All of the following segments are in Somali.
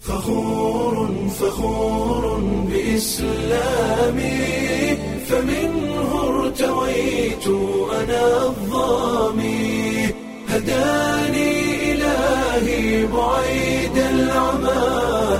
فخور فخور بإسلامي فمنه ارتويت أنا الظامي هداني إلهي بعيد العمى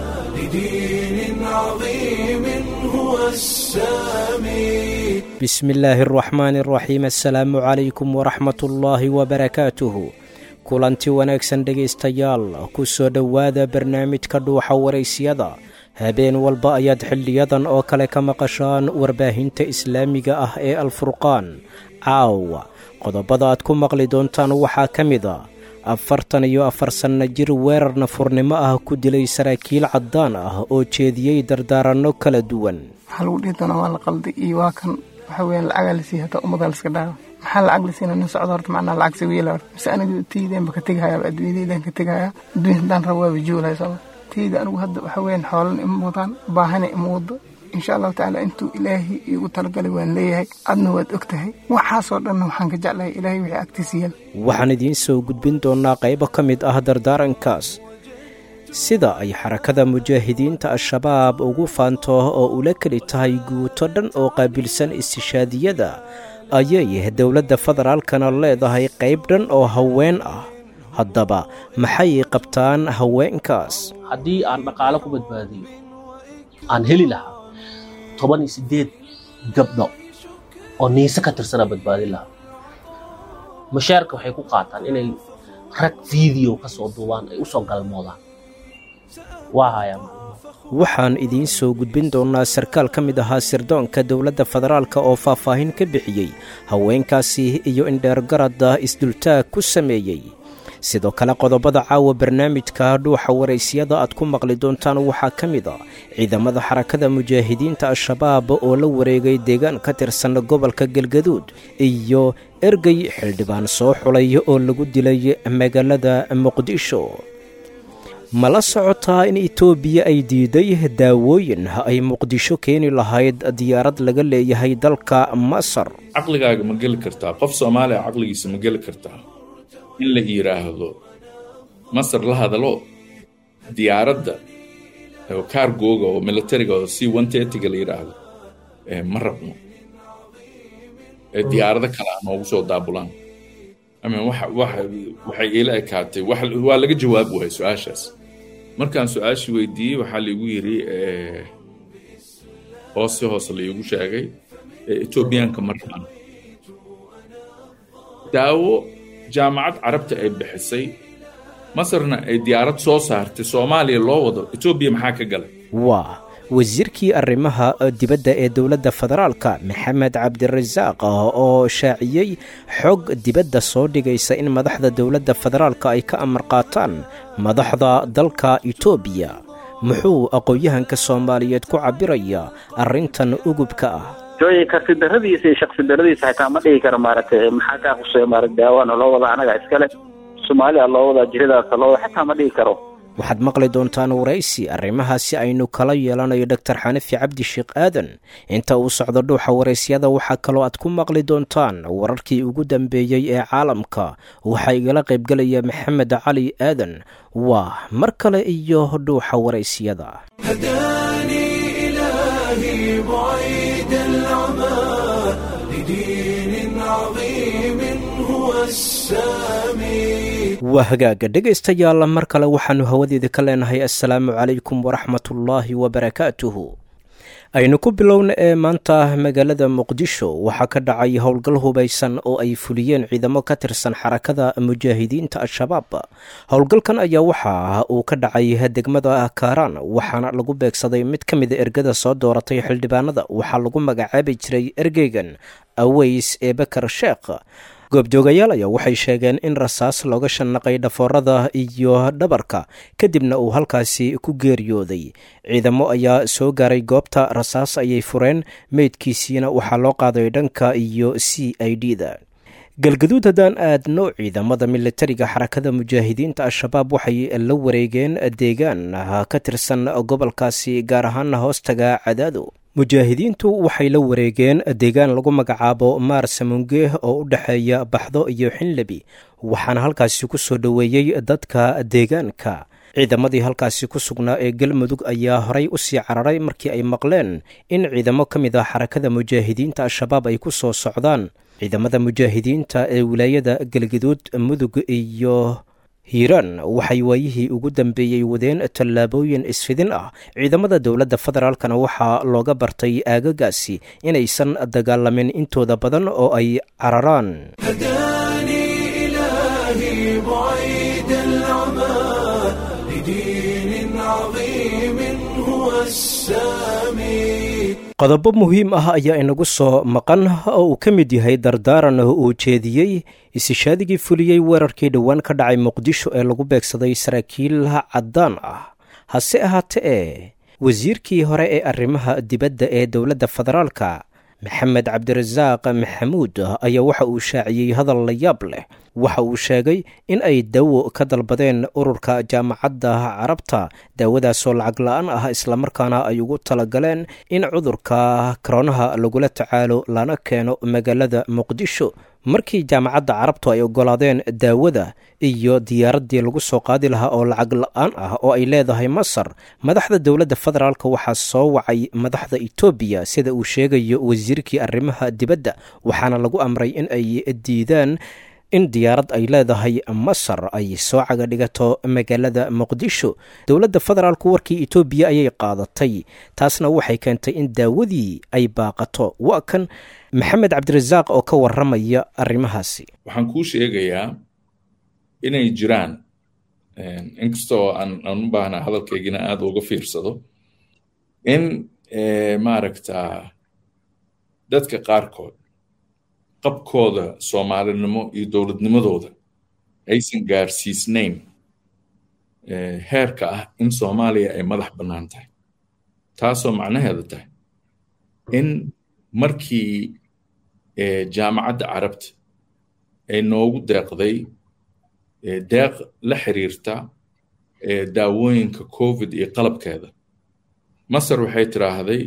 لدين عظيم هو السامي bismi illaahi araxmaani araxiim assalaamu calaykum waraxmatullaahi wabarakaatuhu kulanti wanaagsan dhegaystayaal ku soo dhowaada barnaamijka dhuuxa waraysyada habeen walba ayaad xiliyadan oo kale ka maqashaan warbaahinta islaamiga ah ee alfurqaan caawa qodobada aad ku maqli doontaan waxaa ka mid a afartan iyo afar sanno jir weerar nafurnimo ah ku dilay saraakiil caddaan ah oo jeediyey dardaaranno kala duwan waxaa lagu dhihi doonaa waa la qalday iyo waa kan waxa weeyaan lacagaa la siiya hataa ummadaa laska dhaawa maxaa lacag la siina nin socdo horta macnaa lacag sawiila horta mise aniga tiydeenba ka tegahayaa adduunyadaydan ka tegahayaa adduunya haddaan rabo waaba joolaya sooma tiyda anigu hadda waxa weeyaan xoolan ima wadaan baahana ima wado insha allahu tacaala intuu ilaahay iigu talagalay waan leeyahay adna waad og tahay waxaasoo dhanna waxaan ka jeclahay ilaahay wixii agtiisa yaal waxaan idiin soo gudbin doonnaa qaybo ka mid ah dardaarankaas sida ay xarakada mujaahidiinta al-shabaab ugu faanto oo ula keli tahay guuto dhan oo qaabilsan istishaadiyada ayay dowladda federaalkana leedahay qayb dhan oo haween ah haddaba maxay qabtaan haweenkaas haddii aan dhaqaalo ku badbaadiyo aan heli lahaa toban iyo siddeed gabdho oo niise ka tirsanaa badbaadin lahaa mashaarka waxay ku qaataan inay rag video ka soo duubaan ay u soo galmoodaan waa hayaa macluumaad waxaan idiin soo gudbin doonnaa sarkaal ka mid ahaa sirdoonka dowladda federaalka oo faahfaahin ka bixiyey haweenkaasi iyo indheergaradda isdultaag ku sameeyey sidoo kale qodobada caawa barnaamijka dhuuxa waraysyada aad ku maqli doontaan waxaa ka mid a ciidamada xarakada mujaahidiinta al-shabaab oo la wareegay deegaan ka tirsan gobolka galgaduud iyo ergey xildhibaan soo xulay oo lagu dilay magaalada muqdisho ma la socotaa in etoobiya ay diiday daawooyin ay muqdisho keeni lahayd diyaarad laga leeyahay dalka masar caqligaaga ma geli kartaa qof soomaaliya caqligiisa ma geli kartaa in la yidhaahdo masar la hadalo diyaaradda oo kaargooga oo militariga oo c one tertyga la yidhaahdo ma rabno ee diyaarado kale a noogu soo daabulaan ama waxa waxa waxay iila ekaatay wax waa laga jawaab waayay su-aashaas markaan su-aashii weydiiyey waxaa laigu yidhi hoose hoose laigu sheegay etoobiyaanka ma rabaan daawo jaamacad carabta ay bixisay masarna ay diyaarad soo saartay soomaaliya loo wado etoobiya maxaa ka galay waa wasiirkii arrimaha dibadda ee dowladda federaalka maxamed cabdirasaaq oo shaaciyey xog dibadda soo dhigaysa in madaxda dowladda federaalka ay ka amar qaataan madaxda dalka etoobiya muxuu aqoon-yahanka soomaaliyeed ku cabbirayaa arrintan ugubka ah jooyi karti daradiisa iyo shaksi daradiisa xitaa ma dhigi karo maaragtay maxaa kaa khuseeya maarata daawaana loo wadaa anaga iskale soomaaliya loo wadaa jiridaasa loo wada xitaa ma dhigi karo waxaad maqli doontaan waraysi arrimahaasi aynu kala yeelanayo doktor xanafi cabdi sheekh aadan inta uu socdo dhuuxa waraysyada waxaa kaloo aad ku maqli doontaan wararkii ugu dambeeyey ee caalamka waxaa igala qaybgelaya maxamed cali aadan waa mar kale iyo dhuuxa waraysyada هداني إلهي بعيد العمى لدين عظيم هو السامي waa hagaaga dhegaystayaal mar kale waxaannu hawadeeda ka leenahay assalaamu calaykum waraxmatullaahi wabarakaatuhu aynu ku bilowna ee maanta magaalada muqdisho waxaa ka dhacay howlgal hubaysan oo ay fuliyeen ciidamo ka tirsan xarakada mujaahidiinta al-shabaab howlgalkan ayaa waxa uu ka dhacay degmada kaaraan waxaana lagu beegsaday mid ka mida ergada soo dooratay xildhibaanada waxaa lagu magacaabi jiray ergeygan aweys ee bakar sheekh goobjoogayaal ayaa waxay sheegeen in rasaas looga shanaqay dhafoorada iyo dhabarka kadibna uu halkaasi ku geeriyooday ciidamo ayaa soo gaaray goobta rasaas ayay fureen meydkiisiina waxaa loo qaaday dhanka iyo c i d da galgaduud haddaan aadno ciidamada militariga xarakada mujaahidiinta al-shabaab waxay la wareegeen deegaan ka tirsan gobolkaasi gaar ahaana hoostaga cadaado mujaahidiintu waxay la wareegeen deegaan lagu magacaabo maar samunge oo u dhexeeya baxdo iyo xinlebi waxaana halkaasi ku soo dhoweeyey dadka deegaanka ciidamadii halkaasi ku sugnaa ee galmudug ayaa horay u sii cararay markii ay maqleen in ciidamo ka mid ah xarakada mujaahidiinta al-shabaab ay ku soo socdaan ciidamada mujaahidiinta ee wilaayada galgaduud mudug iyo hiiraan waxay waayihii ugu dambeeyey wadeen tallaabooyin isfidin ah ciidamada dowladda federaalkana waxaa looga bartay aagagaasi inaysan dagaalamin intooda badan oo ay cararaan هداني إلهي بعيد العمى لدين عظيم هو السامي qodobo muhiim ah ayaa inagu soo maqan oo uu ka mid yahay dardaaran uu jeediyey isishaadigii fuliyey weerarkii dhowaan ka dhacay muqdisho ee lagu beegsaday saraakiil caddaan ah hase ahaate ee wasiirkii hore ee arrimaha dibadda ee dowladda federaalka maxamed cabdirasaaq maxamuud ayaa waxa uu shaaciyey hadal la yaab leh waxa uu sheegay in ay daawo ka dalbadeen ururka jaamacadda carabta daawadaasoo lacag la-aan ah islamarkaana ay ugu talagaleen in cudurka koronaha lagula tacaalo lana keeno magaalada muqdisho markii jaamacadda carabtu ay oggolaadeen daawada iyo diyaaraddii lagu soo qaadi lahaa oo lacag la-aan ah oo ay leedahay masar madaxda dowladda federaalk waxaa soo wacay madaxda etoobiya sida uu sheegayo wasiirkii arrimaha dibadda waxaana lagu amray in ay diidaan in diyaarad ay leedahay masar ay soo caga dhigato magaalada muqdisho dowladda federaalku warkii etoobiya ayay qaadatay taasna waxay keentay in daawadii ay baaqato waa kan maxamed cabdirasaaq oo ka waramaya arrimahaasi waxaan kuu sheegayaa inay jiraan inkastoo aan aan u baahnaa hadalkaygina aada uga fiirsado in maaragta dadka qaarkood qabkooda soomaalinimo iyo dowladnimadooda aysan gaarsiisnayn heerka ah in soomaaliya ay madax bannaan tahay taasoo macnaheeda tahay in markii jaamacadda carabta ay noogu deeqday deeq la xiriirta daawooyinka covid iyo qalabkeeda masar waxay tiraahday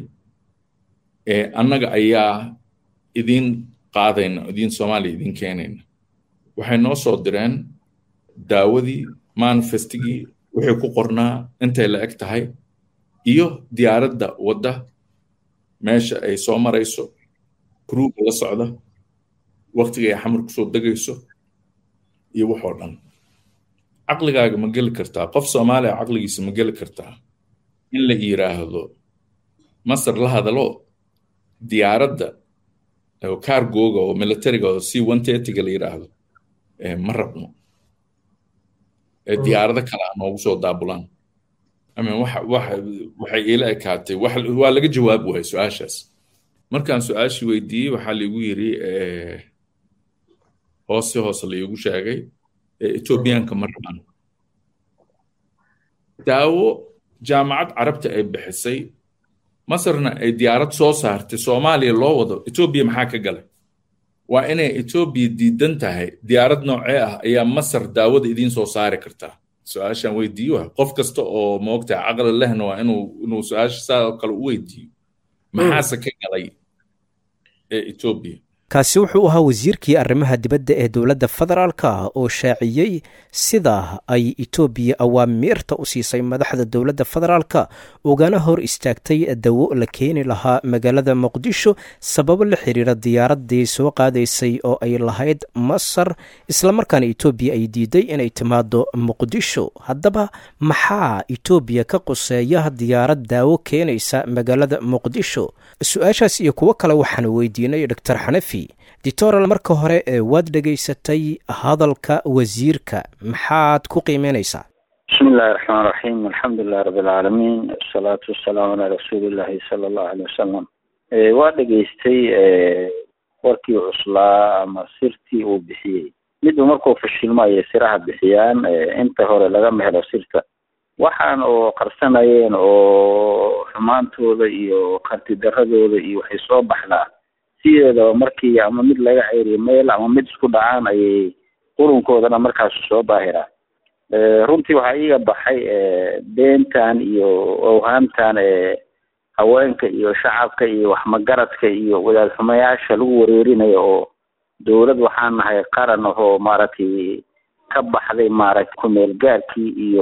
annaga ayaa idiin qaadayna idiin soomaaliya idiin keenayna waxay noo soo direen daawadii manifestigii wixii ku qornaa intay la eg tahay iyo diyaaradda wadda meesha ay soo marayso gruuga la socda waktiga ay xamar kusoo degayso iyo waxoo dhan caqligaaga ma geli kartaa qof soomaaliya caqligiisa ma geli kartaa in la yiraahdo masar la hadalo diyaaradda cargoga oo militariga oo c one thirtyga la yiraahdo ma rabno diyaarado kale a noogu soo daabulaan amin waxa waxa waxay iila ekaatay wax waa laga jawaab waayay su-aashaas markaan su-aashii weydiiyey waxaa laigu yiri hoose hoose laigu sheegay etoobiyaanka ma rabaan daawo jaamacad carabta ay bixisay masarna ay diyaarad soo saartay soomaaliya loo wado etoobiya maxaa ka galay waa inay etoobiya diidan tahay diyaarad noocee ah ayaa masar daawada idiin soo saari kartaa su-aashaan weydiiyo wa qof kasta oo moogtahay caqli lehna waa inuu inuu su-aasha saa kale u weydiiyo maxaase ka galay ee etoobiya kaasi wuxuu ahaa wasiirkii arrimaha dibadda ee dowladda federaalka oo shaaciyey sida ay etoobiya awaamiirta u siisay madaxda dowladda federaalka ugana hor istaagtay dawo la keeni lahaa magaalada muqdisho sababo la xiriira diyaaraddii soo qaadaysay oo ay lahayd masar islamarkaana etoobiya ay diiday inay timaado muqdisho haddaba maxaa etoobiya ka quseeya diyaarad daawo keenaysa magaalada muqdisho su-aashaas iyo kuwo kale waxaan weydiinay doctor xanafi dictoral marka hore waad dhegaysatay hadalka wasiirka maxaad ku qiimeynaysaa bismi illahi raxmaan raxiim alxamdulilahi rabi alcaalamiin asalaatu wasalaamu calaa rasuulillahi sala allahu aleyh wasalam waa dhegaystay warkii cuslaa ama sirtii uu bixiyey midba markuu fashilmo ayay siraha bixiyaan inta hore lagama helo sirta waxaan oo qarsanayeen oo xumaantooda iyo kartidaradooda iyo waxay soo baxdaa sideedaba markii ama mid laga ceyriyo meel ama mid isku dhacaan ayay qurunkoodana markaasu soo baahiraa runtii waxaa iiga baxay beentan iyo owhaamtan haweenka iyo shacabka iyo waxmagaradka iyo wadaad xumayaasha lagu wareerinayo oo dowlad waxaan nahay qaran ahoo maaragtay ka baxday maaragtay kumeel gaarkii iyo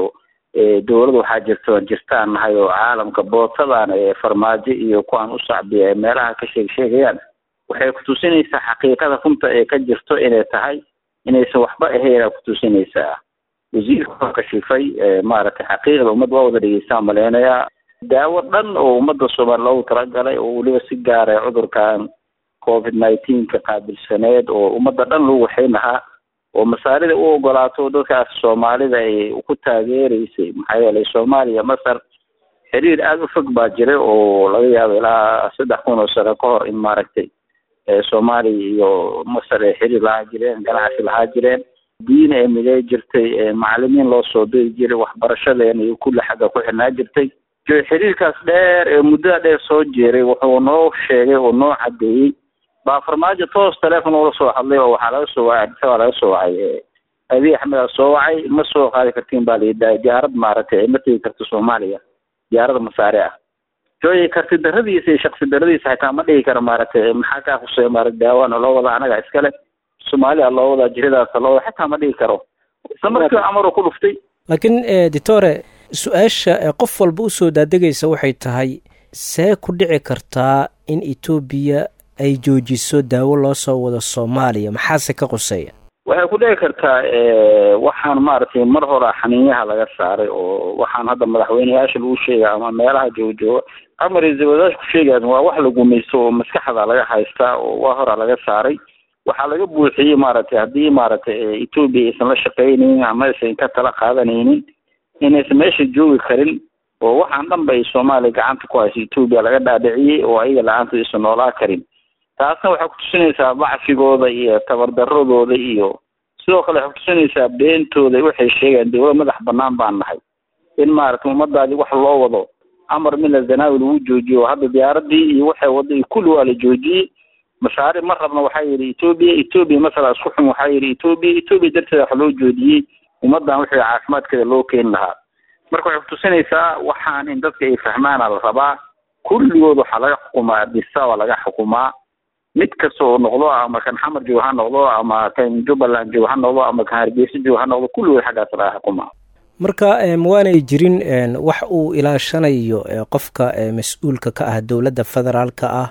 dowlad waxaa jirta jirtaan nahay oo caalamka bootadan farmaajo iyo kuwaan u sacbiya meelaha ka sheeg sheegayaan waxay kutusinaysaa xaqiiqada runta ee ka jirto inay tahay inaysan waxba ahayn kutusinaysaa wasiirka waa kashifay maaragtay xaqiiqda ummad waa wada dhegeystaan maleynayaa daawo dhan oo ummadda soomaali loogu talagalay oo weliba si gaara cudurkan covid nineteenka qaabilsaneed oo ummadda dhan lagu waxayn lahaa oo masaarida u ogolaato dadkaas soomaalida ay ku taageereysay maxaa yeelay soomaaliya masar xiriir aada u fog baa jiray oo laga yaabo ilaa saddex kun oo sano ka hor in maaragtay soomaaliya iyo masar ay xiriir lahaa jireen ganacsi lahaa jireen diin ay midey jirtay macalimiin loo soo diri jiray waxbarashadeena iyo kulli xagga ku xirnaa jirtay xiriirkaas dheer ee muddada dheer soo jeeray wuxuu noo sheegay oo noo caddeeyey baa farmaajo toos teleefon ula soo hadlay oo waxaa laga soo wacay waa laga soo wacay abiy axmedaa soo wacay ma soo qaadi kartiin baa layidhaha diyaarad maaragtay ma tegi karto soomaaliya diyaarada masaare ah jooyay karti daradiisa iyo shaksi daradiisa xitaa ma dhigi karo maaragtay maxaa kaa khuseeya maaragta daawaana loo wada anaga iskale soomaaliya loo wadaa jiradaasa loo wada xitaa ma dhigi karo isla markii amaruu ku dhuftay laakiin ditore su-aasha qof walba usoo daadegaysa waxay tahay see ku dhici kartaa in etoobiya ay joojiso daawo loo soo wado soomaaliya maxaase ka quseeya waxay ku dhici kartaa waxaan maaragtay mar hora xaniinyaha laga saaray oo waxaan hadda madaxweyneyaasha lagu sheega ama meelaha joogajooga ama ra-iisul wasaarka ku sheegayan waa wax la gumaysto oo maskaxda laga haystaa oo waa hora laga saaray waxaa laga buuxiyey maaragtay haddii maaragtay etoobiya aysan la shaqaynaynin ama aysan ka tala qaadanaynin inaysan meesha joogi karin oo waxaan dhan ba ay soomaaliya gacanta ku hayso etoobiya laga dhaadhiciyey oo ayaga la-aanta aysan noolaa karin taasna waxay kutusinaysaa bacfigooda iyo tabardaradooda iyo sidoo kale waxay kutusinaysaa beentooda waxay sheegaan dowlad madax banaan baan nahay in maaragtay ummadaadii wax loo wado amar mila zanaawi lagu joojiyo hadda diyaaradii iyo waxay wada iyo kulli waa la joojiyey mashaaric ma rabna waxaa yidhi etoobiya etoobiya masala isku xun waxaa yidhi etoobiya etoobiya darteeda wax loo joojiyey ummaddan wixii caafimaadkeeda loo keeni lahaa marka waxay kutusinaysaa waxaan in dadka ay fahmaana la rabaa kulligood waxaa laga xukumaa adisaba laga xukumaa mid kasta oo noqdo ama kan xamar joog ha noqdo ama kan jubbaland joog ha noqdo ama kan hargeysa joog ha noqdo kulligood xaggaas laga xukumaa marka mawaanay jirin wax uu ilaashanayo qofka mas-uulka ka ah dowladda federaalka ah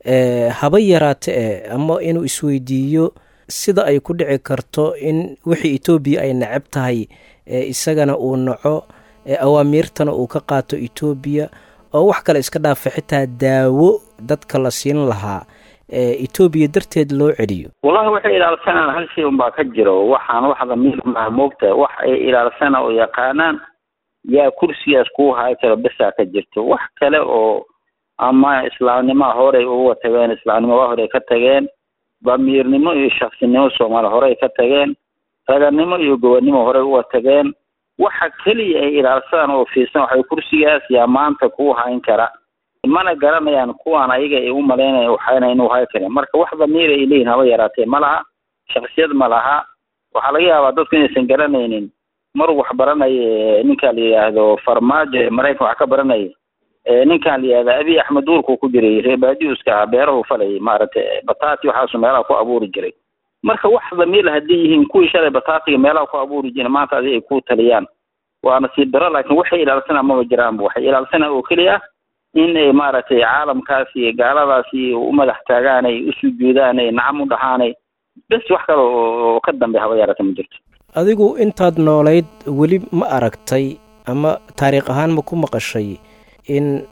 haba yaraate e ama inuu isweydiiyo sida ay ku dhici karto in wixii etoobiya ay necab tahay isagana uu naco awaamiirtana uu ka qaato etoobiya oo wax kale iska dhaafa xitaa daawo dadka la siin lahaa etoobiya darteed loo celiyo wallahi waxay ilaalsanaan hal shay unbaa ka jiro waxaan wax damiir maaha moogtahay wax ay ilaalsana oo yaqaanaan yaa kursigaas kuu haay karo besaa ka jirto wax kale oo ama islaamnimaa horey uga tageen islaamnimo waa horey ka tageen damiirnimo iyo shaksinimo soomaaliya horey ka tageen raganimo iyo gobonnimo horey uga tageen waxa keliya ay ilaalsadaan oo fiirsan waxay kursigaas yaa maanta kuu hayn kara mana garanayaan kuwaan ayaga ay u malaynaya waxayna inuu hay karin marka wax damiir ay leeyihin haba yaraatee ma laha shaksiyad ma laha waxaa laga yaabaa dadku inaysan garanaynin mar wax baranaya ninkaan la yidhaahdo farmaajo ee maraykan wax ka baranaya ninkaan la yidhahda abiy axmed duurkuu ku jiray reebaadiuska ah beerahu falayay maaragtay batati waxaasu meelaha ku abuuri jiray marka wax damiir hadday yihiin kuwii shalay batatiga meelaha ku abuuri jiray maanta adi ay ku taliyaan waa nasiib daro laakiin waxay ilaalsanaa maba jiraanba waxay ilaalsanaa oo keliya in ay maaragtay caalamkaas iyo gaaladaas iyo u madax taagaan ay u sujuudaan ay nacam u dhahaanay bes wax kale oo ka dambe haba yarata ma jirto adigu intaad noolayd weli ma aragtay ama taariikh ahaan ma ku maqashay in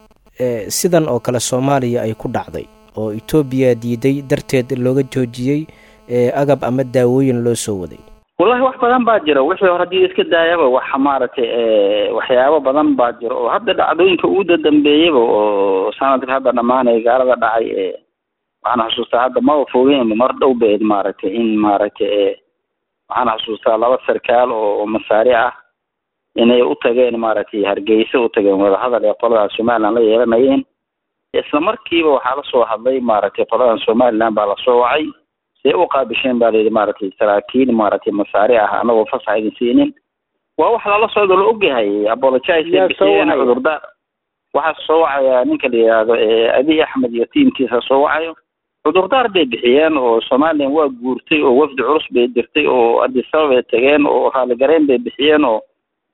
sidan oo kale soomaaliya ay ku dhacday oo etoobiya diiday darteed looga joojiyey agab ama daawooyin loo soo waday wallahi wax badan baa jira wixii hore haddii iska daayaba waxa maaragtay waxyaabo badan baa jira oo hadda dhacdooyinka ugu dadambeeyaba oo sanadka hadda dhamaanaya gaalada dhacay ee waxaan xusuustaa hadda maba fogeyn mar dhow baed maaragtay in maaragtay waxaan xusuustaa laba sarkaal oo masaari ah inay u tageen maaragtay hargeysa u tageen wadahadal ee qoladan somaliland la yeelanayeen isla markiiba waxaa lasoo hadlay maaragtay qoladan somaliland baa lasoo wacay see u qaabisheen baa layidhi maaragtay saraakiil maaragtay masaari ah anagoo fasax idin siinin waa wax lala socdo la ogyahay apologize bixiyeen cudurdaar waxaa soo wacaya ninka la yidhaahdo abiy axmed iyo tiimkiisa soo wacayo cudurdaar bay bixiyeen oo somalilan waa guurtay oo wafdi culus bay dirtay oo adisaba bay tageen oo raaligareyn bay bixiyeen oo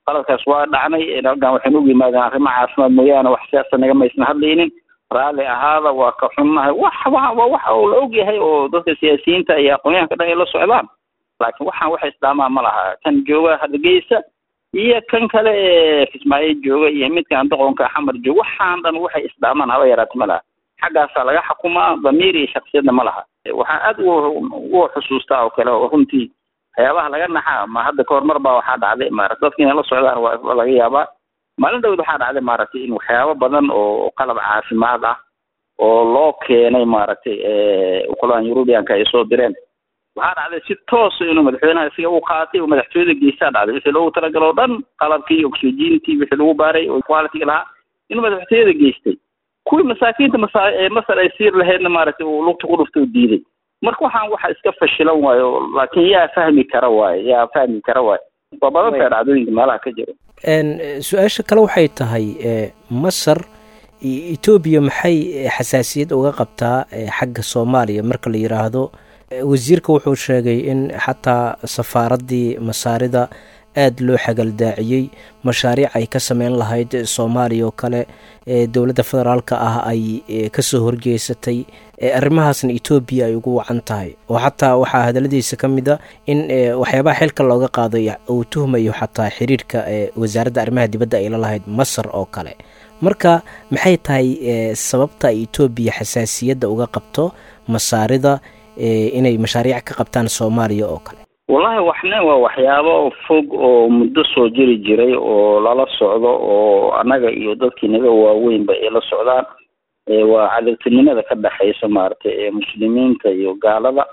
qaladkaas waa dhacnay halkan waxaynu ugu yimaadeen arrimo caafimaad mooyaane wax siyaasa nagama aysan hadlaynin raalli ahaada waa ka xunnahay wax wa waxa uu la ogyahay oo dadka siyaasiyiinta iyo aqoonyahanka dhan ay la socdaan laakiin waxaan waxa isdhaamaa ma laha kan jooga hargeysa iyo kan kale ee kismaayo jooga iyo midkan doqonka xamar jooga waxaan dhan waxay isdhaamaan haba yaraata ma laha xaggaasaa laga xukumaa damiir iyo shaksiyadna ma laha waxaan aad ugu xusuustaa oo kale oo runtii waxyaabaha laga naxaa ma hadda kahor mar baa waxaa dhacday maarata dadka inay la socdaan waa laga yaabaa maalin dhawd waxaa dhacday maaragtay in waxyaabo badan oo qalab caafimaad ah oo loo keenay maaragtay ukulahan eurubianka ay soo direen waxaa dhacday si toosa inuu madaxweynaha isaga u qaatay oo madaxtooyada geestaa dhacday wixii loogu talagalo o dhan qalabkii oxygentii wixii lagu baaray oo quality lahaa inuu madaxtooyada geystay kuwii masaakiinta masa masar ay siir lahaydna maaragtay uu lugta ku dhuftay oo diiday marka waxaan waxa iska fashilan waayo laakiin yaa fahmi kara waayo yaa fahmi kara waayo waa badan tahay dhacdooyinka meelaha ka jira su-aasha kale waxay tahay masar etoobiya maxay xasaasiyad uga qabtaa xagga soomaaliya marka la yidhaahdo wasiirka wuxuu sheegay in xataa safaaraddii masaarida aada loo xagaldaaciyey mashaariic ay ka sameyn lahayd soomaaliya oo kale dowladda federaalka ah ay kasoo horjeesatay arrimahaasna etoobiya ay ugu wacan tahay oo xataa waxaa hadaladiisa ka mid a in waxyaabaha xilka looga qaaday uu tuhmayo xataa xiriirka wasaaradda arrimaha dibadda ay la lahayd masar oo kale marka maxay tahay sababta ay etoobiya xasaasiyadda uga qabto masaarida inay mashaariic ka qabtaan soomaaliya oo kale wallahi waxna waa waxyaabo fog oo muddo soo jiri jiray oo lala socdo oo annaga iyo dadkii naga waaweynba ay la socdaan waa cadabtinimada ka dhexaysa maaragtay muslimiinta iyo gaalada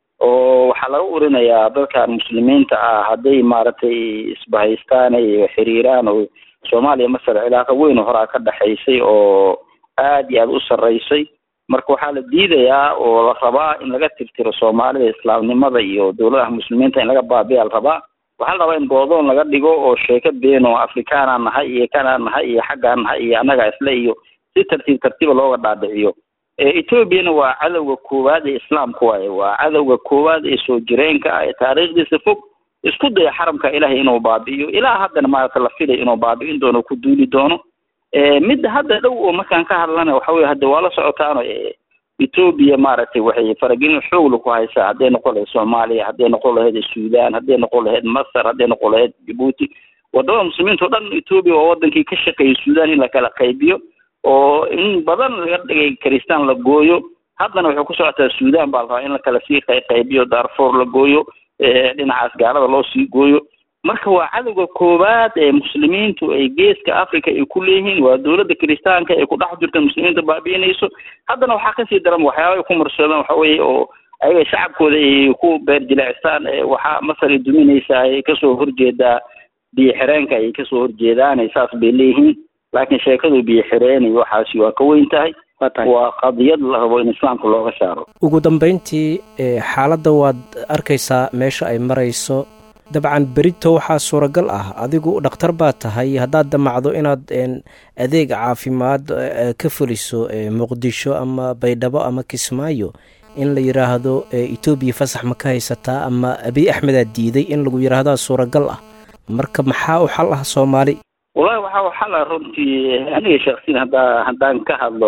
oo waxaa laga urinayaa dadkan muslimiinta ah hadday maaragtay isbahaystaan ay xiriiraan oo soomaaliya masar cilaaqa weyn oo horaa ka dhexaysay oo aada iyo aada u sarreysay marka waxaa la diidayaa oo la rabaa in laga tirtiro soomaalida islaamnimada iyo dowladaha muslimiinta in laga baabiya la rabaa waxaa la rabaa in goodoon laga dhigo oo sheeko been oo afrikaanaa nahay iyo kanaa nahay iyo xaggaa nahay iyo annaga isle iyo si tartiib tartiiba looga dhaadhiciyo etoobiyana waa cadowga koowaad ee islaamka waaye waa cadowga koowaad ee soo jireenka ah ee taariikhdiisa fog isku daya xaramka ilaahay inuu baabi'iyo ilaa haddana maaragta la filay inuu baabi'in doono ku duuli doono midda hadda dhow oo markaan ka hadlana waxa weye hadda waa la socotaano etoobiya maaragtay waxay faragelin xoogla ku haysaa hadday noqon lahayd soomaaliya hadday noqon lahayd suudaan hadday noqon lahayd masar hadday noqon lahayd jabuuti wadamada muslimiinta o dhan etoobiya waa wadankii ka shaqeeyay suudaan in la kala qaybiyo oo in badan laga dhigay kristaan la gooyo haddana waxay ku socotaa suudaan baa la rabaa in la kala sii qaybiyo darfour la gooyo dhinacaas gaalada loo sii gooyo marka waa cadowga koowaad ee muslimiintu ay geeska africa ay ku leeyihiin waa dowladda kiristaanka ay ku dhex jirta muslimiinta baabi'inayso haddana waxaa kasii daran waxyaaba ay ku marsadaan waxa weeye oo ayaga shacabkooda ay ku beer jileecstaan waxaa masar ay duminaysaa ay kasoo horjeedaa biyo xireenka ay kasoo horjeedaan saas bay leeyihiin laakiin sheekadu biyo xireen iyo waxaasi waa ka weyn tahay waa qadiyad la rabo in islaamka looga saaro ugu dambeyntii xaaladda waad arkaysaa meesha ay marayso dabcan berito waxaa suuragal ah adigu dhakhtar baa tahay haddaad damacdo inaad adeeg caafimaad ka fuliso muqdisho ama baydhabo ama kismaayo in la yidhaahdo etoobiya fasax ma ka haysataa ama abiy axmedaa diiday in lagu yidhaahdaa suuragal ah marka maxaa u xal ah soomaali wallahi waxaa u xal ah runtii aniga shaksiyan haddaa haddaan ka hadlo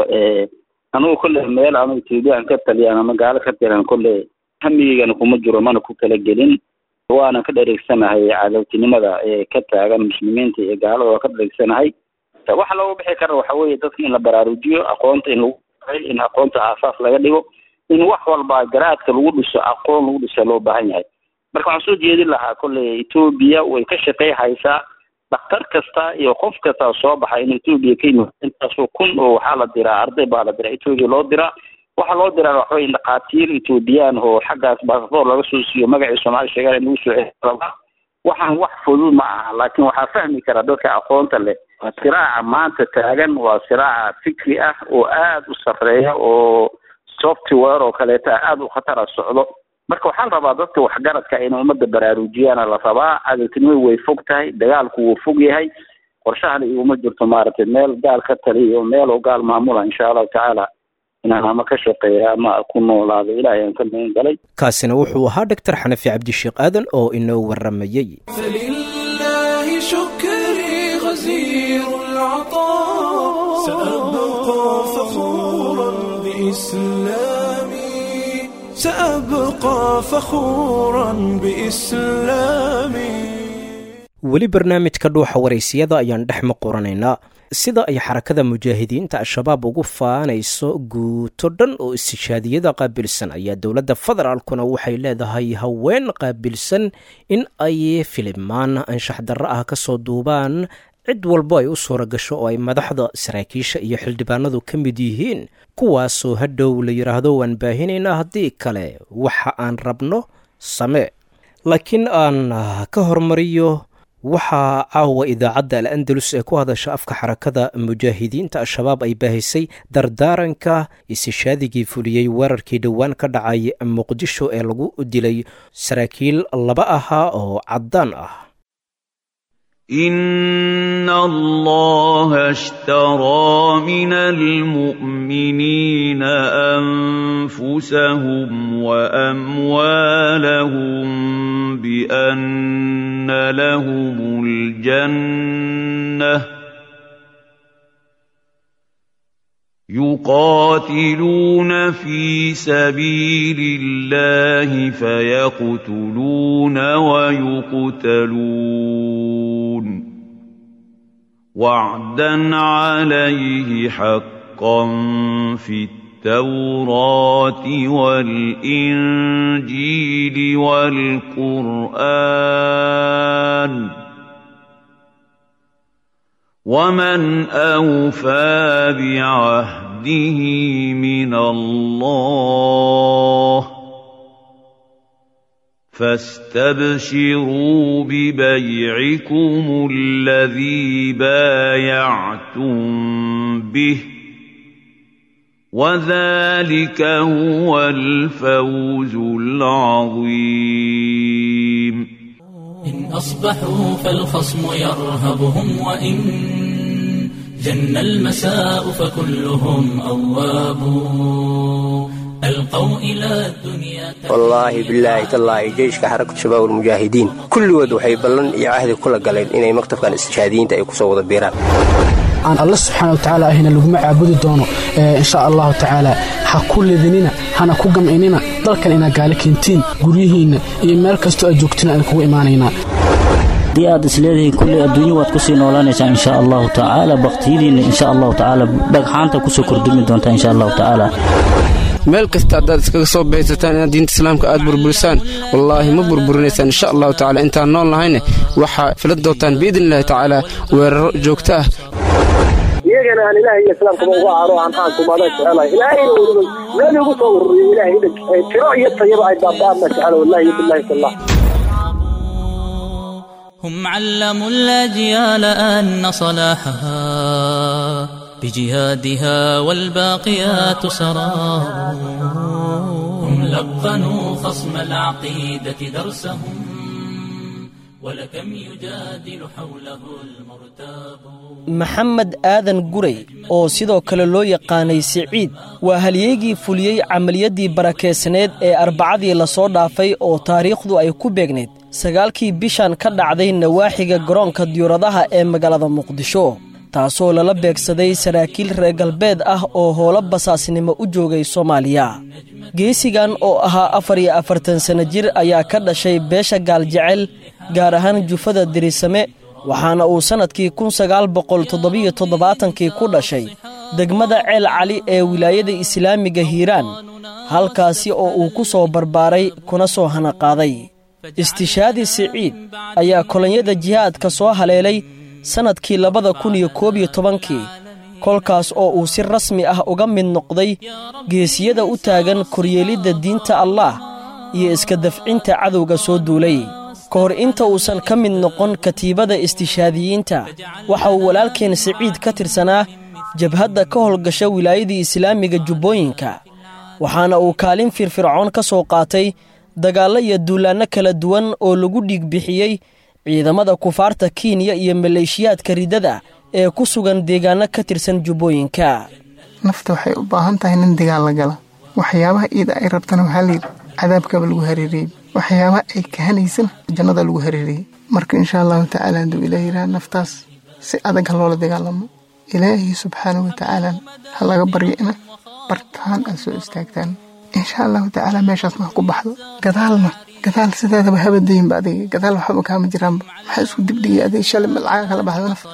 anugu kolle meel ama etoobiya aan ka taliyaan ama gaalo ka tiran kolle hamigeygana kuma jiro mana ku talagelin waana ka dhareegsanahay cadowtinimada ee ka taagan muslimiinta iyo gaalada waa ka dhareegsanahay waxa looga bixi kara waxa weeye dadka in la baraarujiyo aqoonta in lagu in aqoonta aasaas laga dhigo in wax walba garaadka lagu dhiso aqoon lagu dhisa loo baahan yahay marka waxaan soo jeedin lahaa kolley etoobiya way ka shaqey haysaa dhakhtar kasta iyo qof kasta soo baxa in etoobiya ka yimid intaasoo kun oo waxaa la diraa arday baa la diraa etoobiya loo diraa waxaa loo diraa waxa weye dhakhaatiir etoobiyaan oo xaggaas baasaboor laga soo siiyo magacii soomaali sheegaan in lagu soo celirabaa waxaan wax fudud ma aha laakiin waxaa fahmi kara dadka aqoonta leh siraaca maanta taagan waa siraaca fikri ah oo aada u sarreeya oo software oo kaleeta aada u khatara socdo marka waxaa la rabaa dadka waxgaradka inay ummadda baraarujiyaana la rabaa cadowtinimadu way fog tahay dagaalku wuu fog yahay qorshahana iguma jirto maaragtay meel gaal ka taliyo meel oo gaal maamula insha allahu tacaala inaan ama ka shaqeeya ama ku noolaado ilaahay aan ka magan galay kaasina wuxuu ahaa doctor xanafi cabdisheekh aadan oo inoo waramayey فلله شكري سأبقى فخورا بإسلامي سأبقى فخورا بإسلامي weli barnaamijka dhuuxa waraysiyada ayaan dhex maqoranaynaa sida ay xarakada mujaahidiinta al-shabaab ugu faanayso guuto dhan oo istishaadiyada qaabilsan ayaa dowladda federaalkuna waxay leedahay haween qaabilsan in ay filimaan anshax darro ah ka soo duubaan cid walbo ay u suura gasho oo ay madaxda saraakiisha iyo xildhibaanadu ka mid yihiin kuwaasoo hadhow la yidhaahdo waan baahinaynaa haddii kale waxa aan rabno samee laakiin aan ka hormariyo waxaa caawa idaacadda al andalus ee ku hadasha afka xarakada mujaahidiinta al-shabaab ay baahisay dardaaranka isishaadigii fuliyey weerarkii dhowaan ka dhacay muqdisho ee lagu dilay saraakiil laba ahaa oo caddaan ah إن الله اشترى من المؤمنين أنفسهم وأموالهم بأن لهم الجنة يقاتلون في سبيل الله فيقتلون ويقتلون وعدا عليه حقا في التوراة والإنجيل والقرآن ومن أوفى بعهده من الله فاستبشروا ببيعكم الذي بايعتم به وذلك هو الفوز العظيم إن أصبحوا فالخصم يرهبهم وإن جن المساء فكلهم أواب ألقوا إلى الدنيا wallaahi bilaahi tallaahi jeyshka xarakatu shabaab almujaahidiin kulligood waxay ballan iyo cahdi kula galeen inay maktabkan istishaadiyiinta ay kusoo wada biiraan aan alla subxaana wa tacaala ahina laguma caabudi doono insha allahu tacaala ha ku ledinina hana ku gamcinina dalkan inaad gaali keentiin guryihiinna iyo meel kastoo aad joogtina aan kugu imaanaynaa haddii aad isleedihiin kulley adduunyo waad kusii noolaanaysaa insha allahu tacaala baktiyadiinna insha allahu tacaala dhagxaanta kusoo kordhumi doontaa insha allahu tacaala meel kasta haddaad iskaga soo bahaysataan inaad diinta islaamka aad burburisaan wallaahi ma burburinaysaan insha allahu tacala intaan nool nahayne waxaa filan doontaan biidni illahi tacaala weeraro joogto ah iyagana aan ilaahay iyo islaamkaba uga aaro aan aankumada jecelahay ilaahayna weliba meel igu soo ururiyo ilaahay tiro iyo tayaba ay baaba'aadna jecela wallahi billahi tallah هم علموا الأجيال أن صلاحها بجهادها والباقيات سراب هم لقنوا خصم العقيدة درسهم ولكم يجادل حوله المرتاب maxamed aadan guray oo sidoo kale loo yaqaanay siciid waa halyeegii fuliyey camaliyaddii barakeysneed ee arbacadii lasoo dhaafay oo taariikhdu ay ku beegnayd sagaalkii bishan ka dhacday nawaaxiga garoonka diyuuradaha ee magaalada muqdisho taasoo lala beegsaday saraakiil reer galbeed ah oo howlo basaasnimo u joogay soomaaliya geesigan oo ahaa afar iyo afartan sanno jir ayaa ka dhashay beesha gaaljecel gaar ahaan jufada dirisame waxaana uu sannadkii kun sagaal boqol toddobiyo toddobaatankii ku dhashay degmada ceel cali ee wilaayada islaamiga hiiraan halkaasi oo uu ku soo barbaaray kuna soo hanaqaaday istishaadi siciid ayaa kolonyada jihaadka soo haleelay sannadkii labada kun iyo koob iyo tobankii kolkaas oo uu si rasmi ah uga mid noqday geesiyada u taagan koryeelidda diinta allaah iyo iska dafcinta cadowga soo duulay ka hor inta uusan ka mid noqon katiibada istishaadiyiinta waxa uu walaalkeen siciid ka tirsanaa jabhadda ka howlgasha wilaayadii islaamiga jubbooyinka waxaana uu kaalin firfircoon ka soo qaatay dagaallo iyo duulaanno kala duwan oo lagu dhiig bixiyey ciidamada kufaarta kenya iyo maleeshiyaadka riddada ee ku sugan deegaanno ka tirsan jubbooyinka nafta waxay u baahan tahay nin dagaal la gala waxyaabaha iida ay rabtana waxaa layidhi cadaabkaba lagu hareereeyey waxyaabaha ay kahanaysana jannada lagu hareereeyey marka insha allahu tacaala hadduu ilaah yidhaha naftaas si adag ha loola dagaalamo ilaahay subxaana wa tacaala ha laga baryo ina bartaan aad soo istaagtaan insha allahu tacaala meeshaasna ha ku baxdo gadaalna gadaal sideedaba habadaynba adiga gadaal waxba kaama jiraanba maxaa isku dibdhigay adiga shalay malcaga kala baxda naf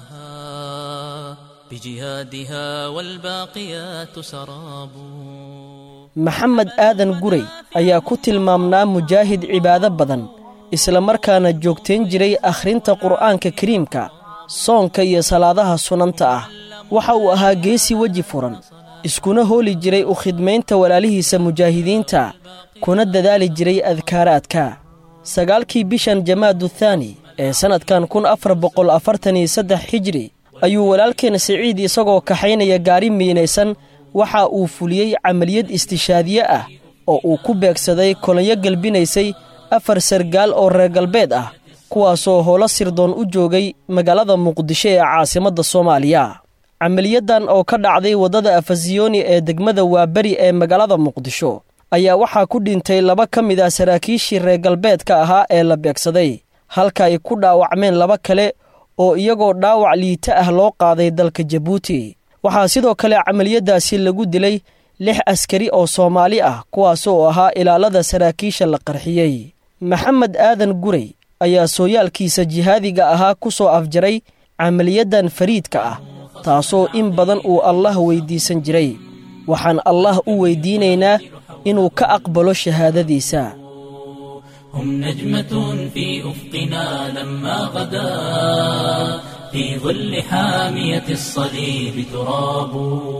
بجهادها والباقيات سراب maxamed aadan guray ayaa ku tilmaamnaa mujaahid cibaado badan isla markaana joogtayn jiray akhrinta qur'aanka kariimka soonka iyo salaadaha sunanta ah waxa uu ahaa geesi weji furan iskuna hooli jiray u khidmaynta walaalihiisa mujaahidiinta kuna dadaali jiray adkaaraadka sagaalkii bishan jamaadu thaani ee sannadkan kun afar boqol afartan iyo saddex xijri ayuu walaalkeen siciid isagoo kaxaynaya gaari miinaysan waxa uu fuliyey camaliyad istishaadiye ah oo uu ku beegsaday kolonyo gelbinaysay afar sargaal oo reer galbeed ah kuwaasoo howlo sirdoon u joogay magaalada muqdisho ee caasimadda soomaaliya camaliyaddan oo ka dhacday waddada afasiyoni ee degmada waaberi ee magaalada muqdisho ayaa waxaa ku dhintay laba ka mid ah saraakiishii reer galbeedka ahaa ee la beegsaday halka ay ku dhaawacmeen laba kale oo iyagoo dhaawac liita ah loo qaaday dalka jabuuti waxaa sidoo kale camaliyaddaasi lagu dilay lix askari oo soomaali ah kuwaas oo ahaa ilaalada saraakiisha la qarxiyey maxamed aadan guray ayaa sooyaalkiisa jihaadiga ahaa ku soo afjaray camaliyaddan fariidka ah taasoo in badan uu allah weyddiisan jiray waxaan allah u weyddiinaynaa inuu ka aqbalo shahaadadiisa هم نجمة في أفقنا لما غدا في ظل حامية الصليب تراب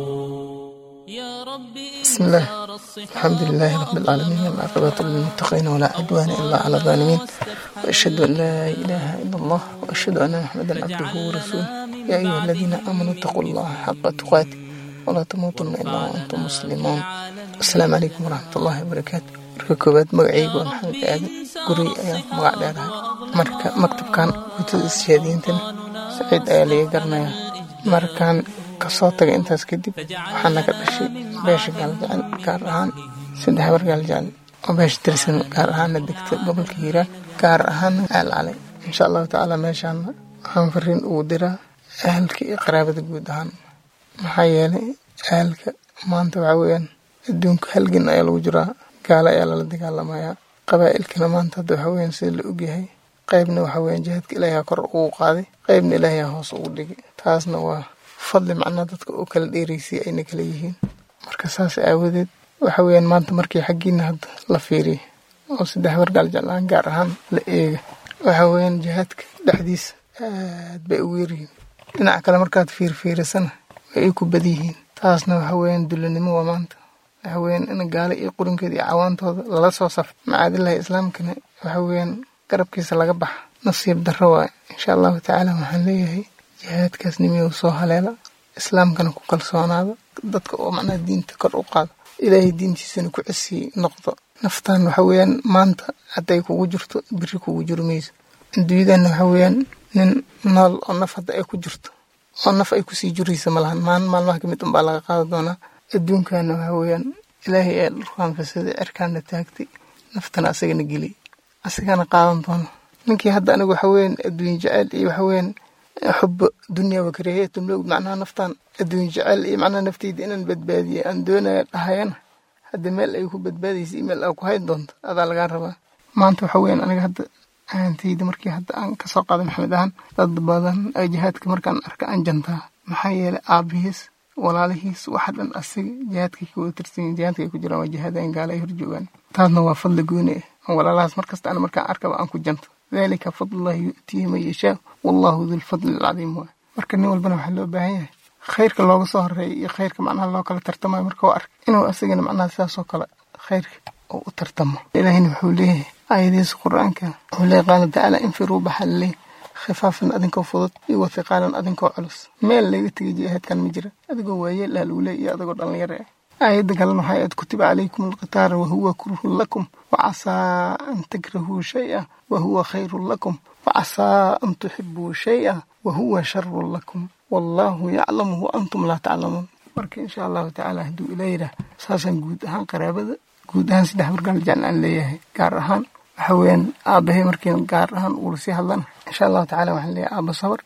بسم الله الحمد لله رب العالمين والعاقبة للمتقين ولا عدوان إلا على الظالمين وأشهد أن لا إله إلا الله وأشهد أن محمدا عبده ورسوله يا أيها الذين آمنوا اتقوا الله حق تقاته ولا تموتن إلا وأنتم مسلمون السلام عليكم ورحمة الله وبركاته marka koowaad magacaygu waa maxamed aadan guri ayaan ku magac dheerahay marka maktabkan guutada ishaadiintana saciid ayaa laga garanayaa markaan kasoo tagay intaas kadib waxaa naga dhashay beesha gaaljecel gaar ahaan saddex habar gaaljecel oo beesha tirsan gaar ahaana degta gobolka hiiraan gaar ahaana aalcalay insha allahu tacaala meeshaana waxaan fariin ugu diraa ahalka iyo qaraabada guud ahaan maxaa yeelay ahalka maanta waxaa weeyaan adduunka halgan ayaa lagu jiraa gaalo ayaa lala dagaalamayaa qabaa'ilkana maanta hadda waxaa weyaan sida la ogyahay qaybna waxaa weyaan jihaadka ilaahiyaa kor ugu qaaday qaybna ilaahiyaa hoos ugu dhigay taasna waa fadli macnaa dadka oo kala dheeraysay ayna kala yihiin marka saas aawadeed waxa weyaan maanta markii xaggiina hadda la fiiriya oo saddex wargaal jeclaan gaar ahaan la eega waxa weyaan jihaadka dhexdiisa aad bay ugu yaryihiin dhinaca kale markaad fiirfiirisana way ay ku bad yihiin taasna waxa weyaan dulanimo waa maanta waxa weyaan in gaalo iyo qurinkeeda iyo cawaantooda lala soo safo macaadilahi islaamkana waxa weyaan garabkiisa laga baxa nasiib darro waaye insha allahu tacaala waxaan leeyahay jihaadkaas nimiyow soo haleela islaamkana ku kalsoonaada dadka oo macnaha diinta kor u qaada ilaahay diintiisana ku cesii noqdo naftan waxa weyaan maanta hadday kugu jirto biri kugu jiro mayso adduunyadana waxa weyaan nin nool oo naf hadda ay ku jirto oo naf ay kusii jiraysa malahan maalin maalmaha kamid unbaa laga qaada doonaa adduunkana waxa weyaan ilaahay ee dhulkaan fasaday cerkaana taagtay naftana asagana geliyay asagana qaadan doono ninkii hadda anigu waxa weyaan adduunye jecel iyo waxa weyaan xubo dunya wa karaahiyatu mlowd macnaha naftan adduunye jecel iyo macnaha nafteyda inaan badbaadiye aan doonaya dhahayana hadda meel ay ku badbaadaysa iyo meel aa ku hayn doonto adaa lagaa rabaa maanta waxa weyaan aniga hadda ahantayda markii hadda aan kasoo qaaday maxamed ahaan dad badan ay jihaadka markaan arka aan jantaa maxaa yeelay aabihiis walaalihiis waxa dhan asaga jihaadkay ka wada tirsan jihaadka ay ku jiraan waa jihaadayn gaala ay horjoogaan taasna waa fadli gooni ah walaalahaas markasta ana markaan arkaba aan ku janto dalika fadlullahi yu'tiihi man yashaa wallahu dulfadli alcadiim waay marka nin walbana waxaa loo baahan yahay khayrka looga soo horeeya iyo khayrka macnaha loo kala tartamayo marka waa ark inuu asagana macnaha sidaasoo kale khayrka oo u tartamo ilaahina wuxuu leeyahay aayadihiisa qur-aanka wuxuu leeyahy qaala tacaala infiruu baxaa laleeyahy khifaafan adinkoo fudud iyo wathiqaalan adinkoo culus meel laga tegay jihaadkan ma jira adigoo waayeel ah lagu leey iyo adigoo dhallinyaro ah aayadda kalena waxay aad kutiba calaykum alqitaara wahuwa kurhun lakum wacasaa an takrahuu shay-a wahuwa khayrun lakum wacasaa an tuxibuu shay-a wahuwa sharun lakum wallaahu yaclamu wa antum laa taclamuun marka insha allahu tacaala hadduu ilaa yidhaah saasaan guud ahaan qaraabada guud ahaan saddex wargaal jecel aan leeyahay gaar ahaan waxa weeyaan aabahay markiin gaar ahaan uula sii hadlana insha allahu tacala waxaan leeyahay aaba sabar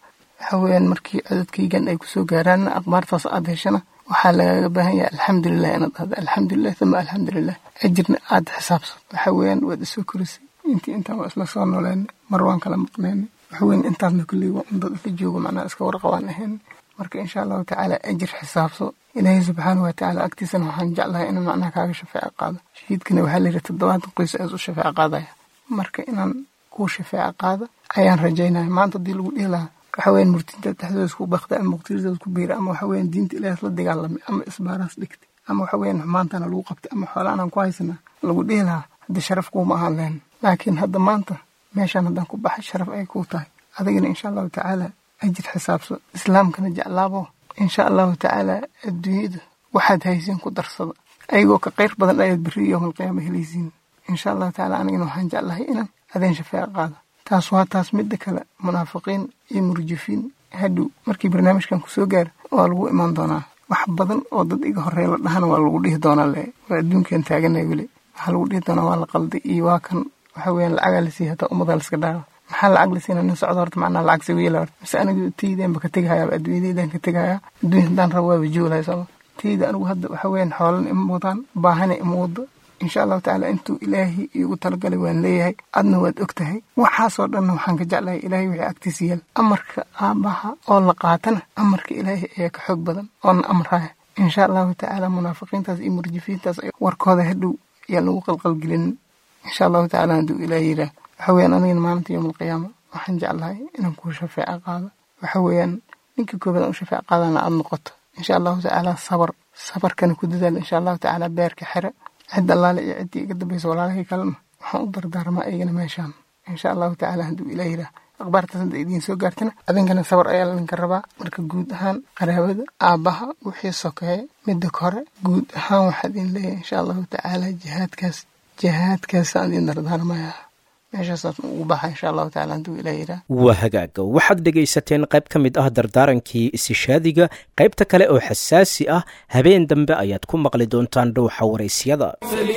waxa weeyaan markii codadkaygan ay kusoo gaaraan akhbaartaas aad heshana waxaa lagaga baahan yahay alxamdulilah inaad dhahdo alxamdulilah uma alxamdulilah ajirna aad xisaabsato waxa weeyaan waad isoo korisay intii intaan waa isla soo nooleynay mar waan kala maqneynay waxa weyan intaasna kulley waa un dad isla joogo macnaha iska warqabaan ahayn marka insha allahu tacaala ajir xisaabso ilaahay subxaana wa tacaala agtiisana waxaan jeclahay inaan macnaha kaaga shafeeco qaado shahiidkana waxaa la yidhi toddobaatan qoys aas u shafeeco qaadaya marka inaan kuu shafeeco qaado ayaan rajaynaya maanta haddii lagu dhihi lahaa waxa weyan murtinta dhexdooda isku bakda ama muqtirada ku biira ama waxa weyan diinta ilaah la dagaalamay ama isbaaraas dhigtay ama waxa weyan xumaantana lagu qabtay ama xoolaan aan ku haysanaa lagu dhihi lahaa hadda sharaf kuuma ahaan lahayn laakiin hadda maanta meeshaan haddaan ku baxay sharaf ay kuu tahay adigana insha allahu tacaala ajir xisaabso islaamkana jeclaabo insha allahu tacaala adduunyada waxaad haysiin ku darsada ayagoo ka qayr badan ayaad berri yowmalqiyaama helaysiin insha allahu tacaala anigana waxaan jeclahay inaan adeen shafeeco qaado taas waa taas midda kale munaafiqiin iyo murjifiin hadhow markii barnaamijkan kusoo gaara waa lagu imaan doonaa wax badan oo dad iga horreeya la dhahana waa lagu dhihi doonaa le waa adduunkan taaganay weli waxaa lagu dhihi doonaa waa la qalday iyo waa kan waxa weeyaan lacagaa la siiya hataa ummadaa laska dhaara maxaa lacag la siina nin socdo horta macnaha lacag sawiila horta mise anigu taydeenba ka tegahayaa adduunyadaydan ka tegahayaa adduunya haddaan rabo waaba joolahay sooma tayda anigu hadda waxa weeyaan xoolan ima wadaan baahana ima wado insha allahu tacaala intuu ilaahay iigu talagalay waan leeyahay adna waad og tahay waxaasoo dhanna waxaan ka jeclahay ilaahay wixii agtiisa yaal amarka aabbaha oo la qaatana amarka ilaahay ayaa ka xoog badan oona amraya insha allahu tacaala munaafiqiintaas iyo murjifiintaas warkooda hadhow ayaan lagu qalqalgelinin insha allahu tacaala hadduu ilaahay yidhaah waxa weeyaan anigana maalinta yowma alqiyaama waxaan jeclahay inaan kuu shafeeco qaado waxa weeyaan ninka koobaad aan u shafeeco qaadana aad noqoto insha allahu tacaala sabar sabarkana ku dadaal insha allahu tacaala beerka xere cid allaale iyo ciddii iga dambaysa walaalahii kalena waxaan u dardaarmaa ayagana meeshaan insha allahu tacaala hadduu ilaah yidhaah akhbaartaas hadda idiin soo gaartana adinkana sabar ayaa laydinka rabaa marka guud ahaan qaraabada aabbaha wixii sokeeye midda kore guud ahaan waxaa idin leeyahay insha allahu tacaala jihaadkaas jihaadkaasaan idin dardaarmaya meeshaasaan ugu baxa insha allahu tacaala hadduu ilaah yidhaah waa hagaaga waxaad dhegaysateen qayb ka mid ah dardaarankii isishaadiga qaybta kale oo xasaasi ah habeen dambe ayaad ku maqli doontaan dhowxa waraysyada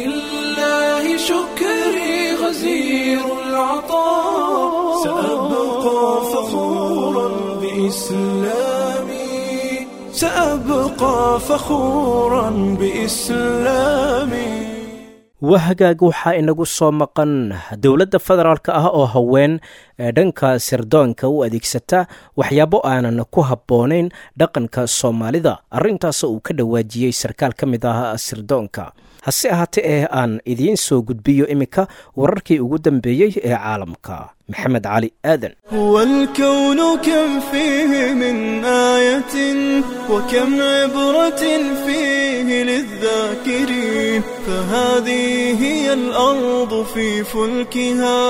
فلله شكري غزير العطاء سأبقى فخورا بإسلامي سأبقى فخورا بإسلامي waa hagaag waxaa inagu soo maqan dowladda federaalk ah oo haween dhanka sirdoonka u adeegsata waxyaabo aanan ku habboonayn dhaqanka soomaalida arrintaas uu ka dhawaajiyey sarkaal ka mid ah sirdoonka hase ahaatee ee aan idiin soo gudbiyo iminka wararkii ugu dambeeyey ee caalamka maxamed cali aadan هو الكون كم فيه من آية وكم عبرة فيه للذاكرين فهذه هي الأرض في فلكها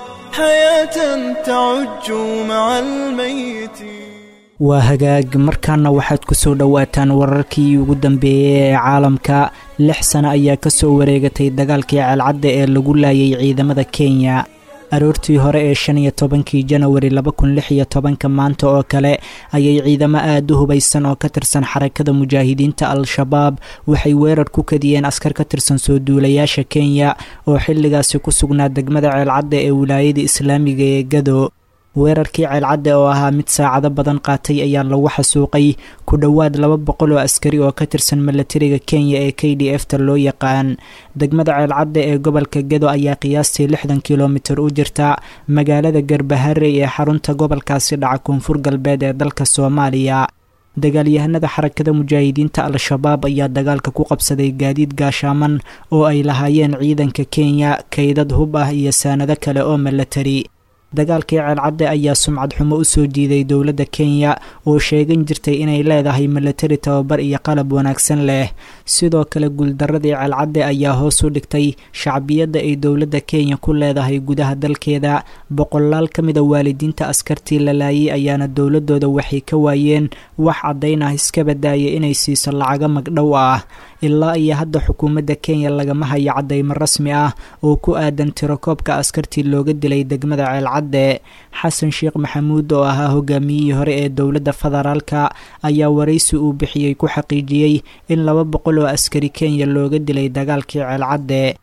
حياة تعج مع الميت waa hagaag markaana waxaad ku soo dhowaataan wararkii ugu dambeeyey ee caalamka lix sano ayaa ka soo wareegatay dagaalkii ceelcadda ee lagu laayay ciidamada kenya aroortii hore ee shan iyo tobankii janawari laba kun lix iyo tobanka maanta oo kale ayay ciidamo aada u hubaysan oo ka tirsan xarakada mujaahidiinta al-shabaab waxay weerar ku kadiyeen askar ka tirsan soo duulayaasha kenya oo xilligaasi ku sugnaa degmada ceelcadda ee wilaayada islaamiga ee gado weerarkii ceelcadde oo ahaa mid saacado badan qaatay ayaa lagu xasuuqay ku dhowaad laba boqol oo askari oo ka tirsan milatariga kenya ee k d f ta loo yaqaan degmada ceelcadde ee gobolka gedo ayaa qiyaastii lixdan kilomitir u jirta magaalada garbaharey ee xarunta gobolkaasi dhaca koonfur galbeed ee dalka soomaaliya dagaalyahanada xarakada mujaahidiinta al-shabaab ayaa dagaalka ku qabsaday gaadiid gaashaaman oo ay lahaayeen ciidanka kenya kaydad hub ah iyo saanado kale oo milatari dagaalkii ceelcadde ayaa sumcad xumo u soo diiday dowladda kenya oo sheegan jirtay inay leedahay milatari tababar iyo qalab wanaagsan leh sidoo kale guuldaradii ceelcadde ayaa hoos u dhigtay shacbiyadda ay dowladda kenya ku leedahay gudaha dalkeeda boqolaal ka mida waalidiinta askartii la laayay ayaana dowladooda waxay ka waayeen wax caddayn ah iska badaaya inay siiso lacago magdhow ah ilaa iyo hadda xukuumadda kenya lagama hayo caddaymo rasmi ah oo ku aadan tirakoobka askartii looga dilay degmada ceelcadde xasan sheekh maxamuud oo ahaa hogaamiyihii hore ee dowladda federaalka ayaa waraysi uu bixiyey ku xaqiijiyey in laba boqol oo askari kenya looga dilay dagaalkii ceelcadde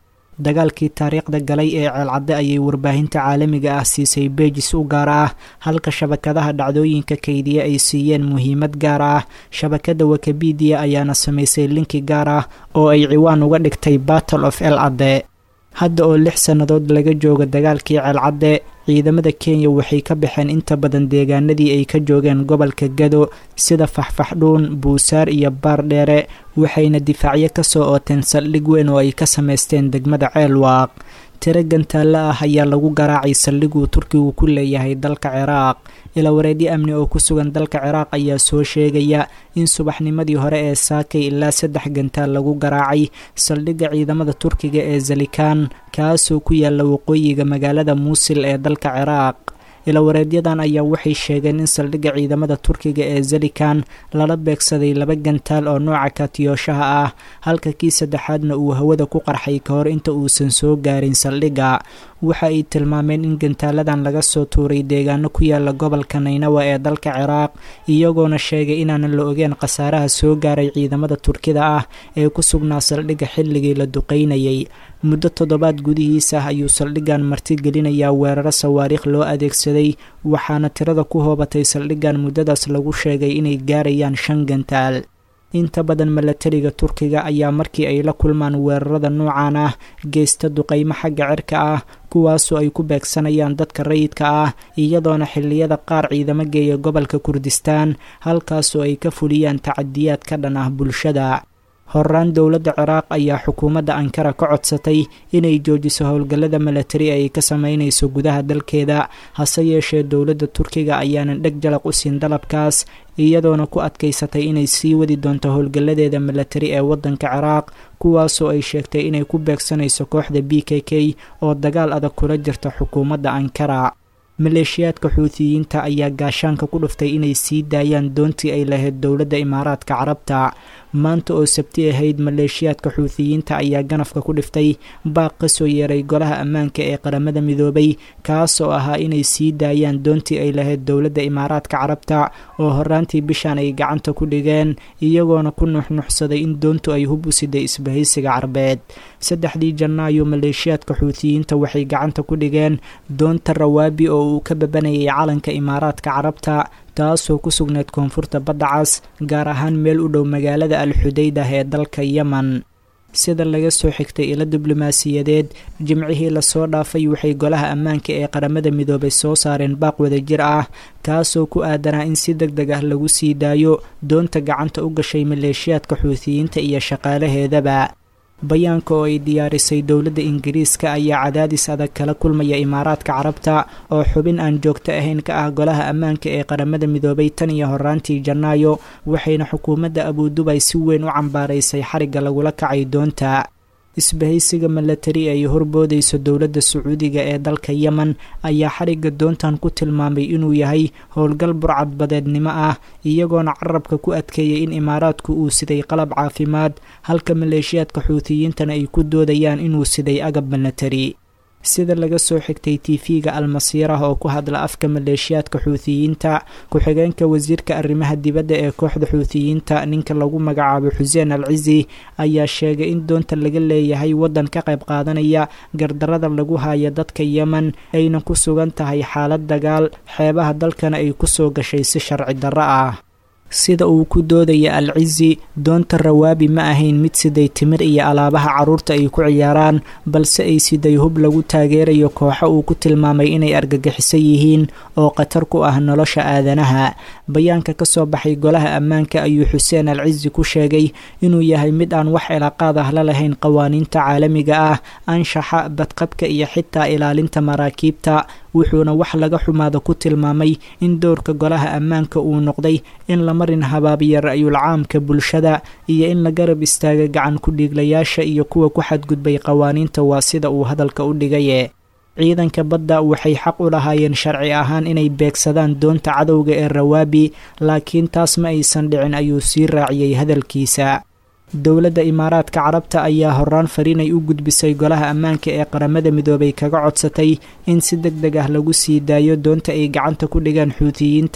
dagaalkii taariikhda galay ee ceelcadde ayay warbaahinta caalamiga ah siisay beejis u gaar ah halka shabakadaha dhacdooyinka kaydiya ay siiyeen muhiimad gaar ah shabakada wikibidiya ayaana samaysay linki gaar ah oo ay ciwaan uga dhigtay battle of elcadde hadda oo lix sannadood laga joogo dagaalkii ceelcadde ciidamada kenya waxay ka baxeen inta badan deegaanadii ay ka joogeen gobolka gado sida faxfaxdhuun buusaar iyo baardheere waxayna difaacyo kasoo ooteen saldhig weyn oo ay ka samaysteen degmada ceelwaaq tiro gantaalla ah ayaa lagu garaacay saldhiguu turkigu ku leeyahay dalka ciraaq ilawareedyo amni oo ku sugan dalka ciraaq ayaa soo sheegaya in subaxnimadii hore ee saakay ilaa saddex gantaal lagu garaacay saldhigga ciidamada turkiga ee zalikan kaasoo ku yaala waqooyiga magaalada muusil ee dalka ciraaq ilawareedyadan ayaa waxay sheegeen in saldhigga ciidamada turkiga ee zalikan lala beegsaday laba gantaal oo nooca kaatiyooshaha ah halka kii saddexaadna uu hawada ku qarxay ka hor inta uusan soo gaarin saldhigga waxa ay tilmaameen in gantaaladan laga soo tuuray deegaano ku yaala gobolka naynawa ee dalka ciraaq iyagoona sheegay inaanan la ogeen khasaaraha soo gaaray ciidamada turkida ah ee ku sugnaa saldhigga xilligii la duqaynayay muddo toddobaad gudihiisa ah ayuu saldhiggan martigelinayaa weeraro sawaariikh loo adeegsaday waxaana tirada ku hoobatay saldhiggan muddadaas lagu sheegay inay gaarayaan shan gantaal inta badan milatariga turkiga ayaa markii ay la kulmaan weerarada noocan ah geysta duqaymo xagga cirka ah kuwaasoo ay ku beegsanayaan dadka rayidka ah iyadoona xilliyada qaar ciidamo geeya gobolka kurdistaan halkaasoo ay ka fuliyaan tacadiyaad ka dhan ah bulshada horaan dowladda ciraaq ayaa xukuumadda ankara ka codsatay inay joojiso howlgallada milatari ay ka sameynayso gudaha dalkeeda hase yeeshee dowladda turkiga ayaanan dheg jalaq u siin dalabkaas iyadoona ku adkaysatay inay sii wadi doonto howlgalladeeda milatari ee waddanka ciraaq kuwaasoo ay sheegtay inay ku beegsanayso kooxda b k k oo dagaal adag kula jirta xukuumadda ankara maleeshiyaadka xuutiyiinta ayaa gaashaanka ku dhuftay inay sii daayaan doontii ay lahayd dowladda imaaraadka carabta maanta oo sabti ahayd maleeshiyaadka xuutiyiinta ayaa ganafka ku dhiftay baaq ka soo yeeray golaha ammaanka ee qaramada midoobay kaasoo ahaa inay sii daayaan doontii ay lahayd dowladda imaaraadka carabta oo horaantii bishan ay gacanta ku dhigeen iyagoona ku nuxnuxsaday in doontu ay hub u siday isbahaysiga carbeed saddexdii janaayo maleeshiyaadka xuutiyiinta waxay gacanta ku dhigeen doonta rawaabi oo uu ka babanayay calanka imaaraadka carabta taasoo ku sugnayd koonfurta badda cas gaar ahaan meel u dhow magaalada al xudaydah ee dalka yemen sida laga soo xigtay ilo diblomaasiyadeed jimcihii lasoo dhaafay waxay golaha ammaanka ee qaramada midoobay soo saareen baaq wadajir ah kaasoo ku aadanaa in si deg deg ah lagu sii daayo doonta gacanta u gashay maleeshiyaadka xuutiyiinta iyo shaqaalaheedaba bayaanka oo ay diyaarisay dowladda ingiriiska ayaa cadaadis adag kala kulmaya imaaraadka carabta oo xubin aan joogto ahayn ka ah golaha ammaanka ee qaramada midoobay tan iyo horaantii janaayo waxayna xukuumadda abudubay si weyn u cambaaraysay xarigga lagula kacay doonta isbahaysiga milatari ay horboodayso dowladda sacuudiga ee dalka yemen ayaa xarigga doontan ku tilmaamay inuu yahay howlgal burcadbadeednimo ah iyagoona carabka ku adkeeyay in imaaraadku uu siday qalab caafimaad halka maleeshiyaadka xuutiyiintana ay ku doodayaan inuu siday agab milatari sida laga soo xigtay tv-ga almasiirah oo ku hadla afka maleeshiyaadka xuutiyiinta ku-xigeenka wasiirka arrimaha dibadda ee kooxda xuutiyiinta ninka lagu magacaabo xuseen al cizi ayaa sheegay in doonta laga leeyahay waddan ka qayb qaadanaya gardarada lagu haayo dadka yemen ayna ku sugan tahay xaalad dagaal xeebaha dalkana ay kusoo gashay si sharci darro ah sida uu ku doodaya al cizi doonta rawaabi ma ahayn mid siday timir iyo alaabaha carruurta ay ku ciyaaraan balse ay siday hub lagu taageerayo kooxo uu ku tilmaamay inay argagixiso yihiin oo khatar ku ah nolosha aadanaha bayaanka ka soo baxay golaha ammaanka ayuu xuseen al cizi ku sheegay inuu yahay mid aan wax cilaaqaad ah la lahayn qawaaniinta caalamiga ah anshaxa badqabka iyo xitaa ilaalinta maraakiibta wuxuuna wax laga xumaada ku tilmaamay in dowrka golaha ammaanka uu noqday in la marin habaabiya ra'yul caamka bulshada iyo in la garab istaaga gacan ku-dhiiglayaasha iyo kuwa ku xadgudbay qawaaniinta waa sida uu hadalka u dhigaye ciidanka badda waxay xaq u lahaayeen sharci ahaan inay beegsadaan doonta cadowga ee rawaabi laakiin taas ma aysan dhicin ayuu sii raaciyey hadalkiisa dowladda imaaraadka carabta ayaa horaan fariinay u gudbisay golaha ammaanka ee qaramada midoobay kaga codsatay in si deg deg ah lagu sii daayo doonta ay gacanta ku dhigaan xuutiyiinta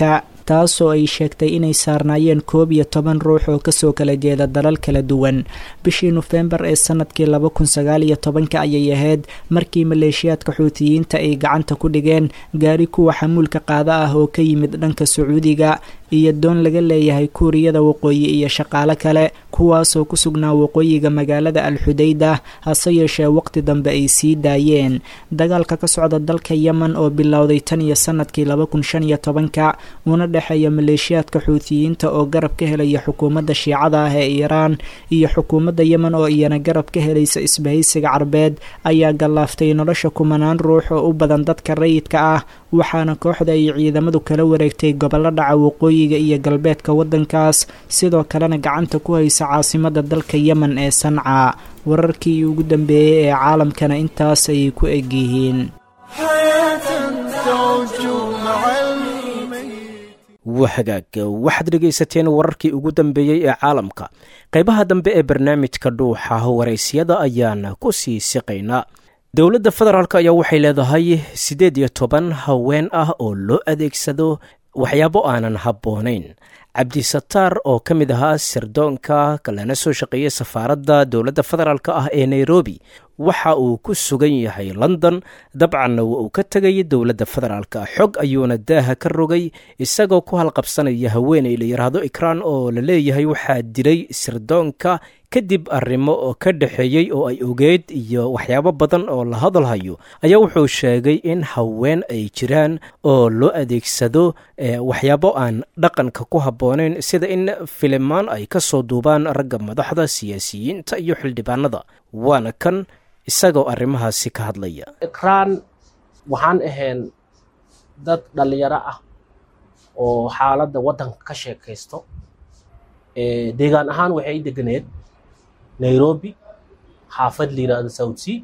taasoo ay sheegtay inay saarnaayeen koob iyo toban ruux oo kasoo kala jeeda dalal kala duwan bishii nofembar ee sanadkii laba kun sagaal iyo tobanka ayay ahayd markii maleeshiyaadka xuutiyiinta ay gacanta ku dhigeen gaari kuwa xamuulka qaada ah oo ka yimid dhanka sacuudiga iyo doon laga leeyahay kuuriyada waqooyi iyo shaqaale kale kuwaasoo ku sugnaa waqooyiga magaalada alxudayda hase yeeshee waqti dambe ay sii daayeen dagaalka ka socda dalka yemen oo bilowday tan iyo sanadkii laba kun shan iyo tobanka una dhexeeya maleeshiyaadka xuutiyiinta oo garab ka helaya xukuumadda shiicada ah ee iiraan iyo xukuumadda yemen oo iyana garab ka helaysa isbahaysiga carbeed ayaa gallaaftay nolosha kumanaan ruux oo u badan dadka rayidka ah waxaana kooxda ay ciidamadu kala wareegtay gobollo dhaca waqooyiga iyo galbeedka waddankaas sidoo kalena gacanta ku haysa caasimada dalka yemen ee sanca wararkii ugu dambeeyey ee caalamkana intaas ayay ku egyihiin wahagaag waxaad dhegaysateen wararkii ugu dambeeyey ee caalamka qaybaha dambe ee barnaamijka dhuuxa waraysyada ayaan ku sii siqaynaa dowladda federaalk ayaa waxay leedahay siddeed iyo toban haween ah oo loo adeegsado waxyaabo aanan habboonayn cabdisataar oo ka mid ahaa sirdoonka lana soo shaqeeyay safaaradda dowladda federaalk ah ee nairobi waxa uu ku sugan yahay london dabcanna waa uu ka tegay dowladda federaalk xog ayuuna daaha ka rogay isagoo ku halqabsanaya haweeney la yidhaahdo ikraan oo la leeyahay waxaa dilay sirdoonka kadib arrimo oo ka dhexeeyey oo ay ogeyd iyo waxyaabo badan oo la hadalhayo ayaa wuxuu sheegay in haween ay jiraan oo loo adeegsado waxyaabo aan dhaqanka ku habboonayn sida in filimaan ay ka soo duubaan ragga madaxda siyaasiyiinta iyo xildhibaanada waana kan isagoo arrimahaasi ka hadlaya ikraan waxaan ahayn dad dhallinyaro ah oo xaaladda waddanka ka sheekaysto deegaan ahaan waxay deganeed nairobi xaafad la yidhaahdo south sea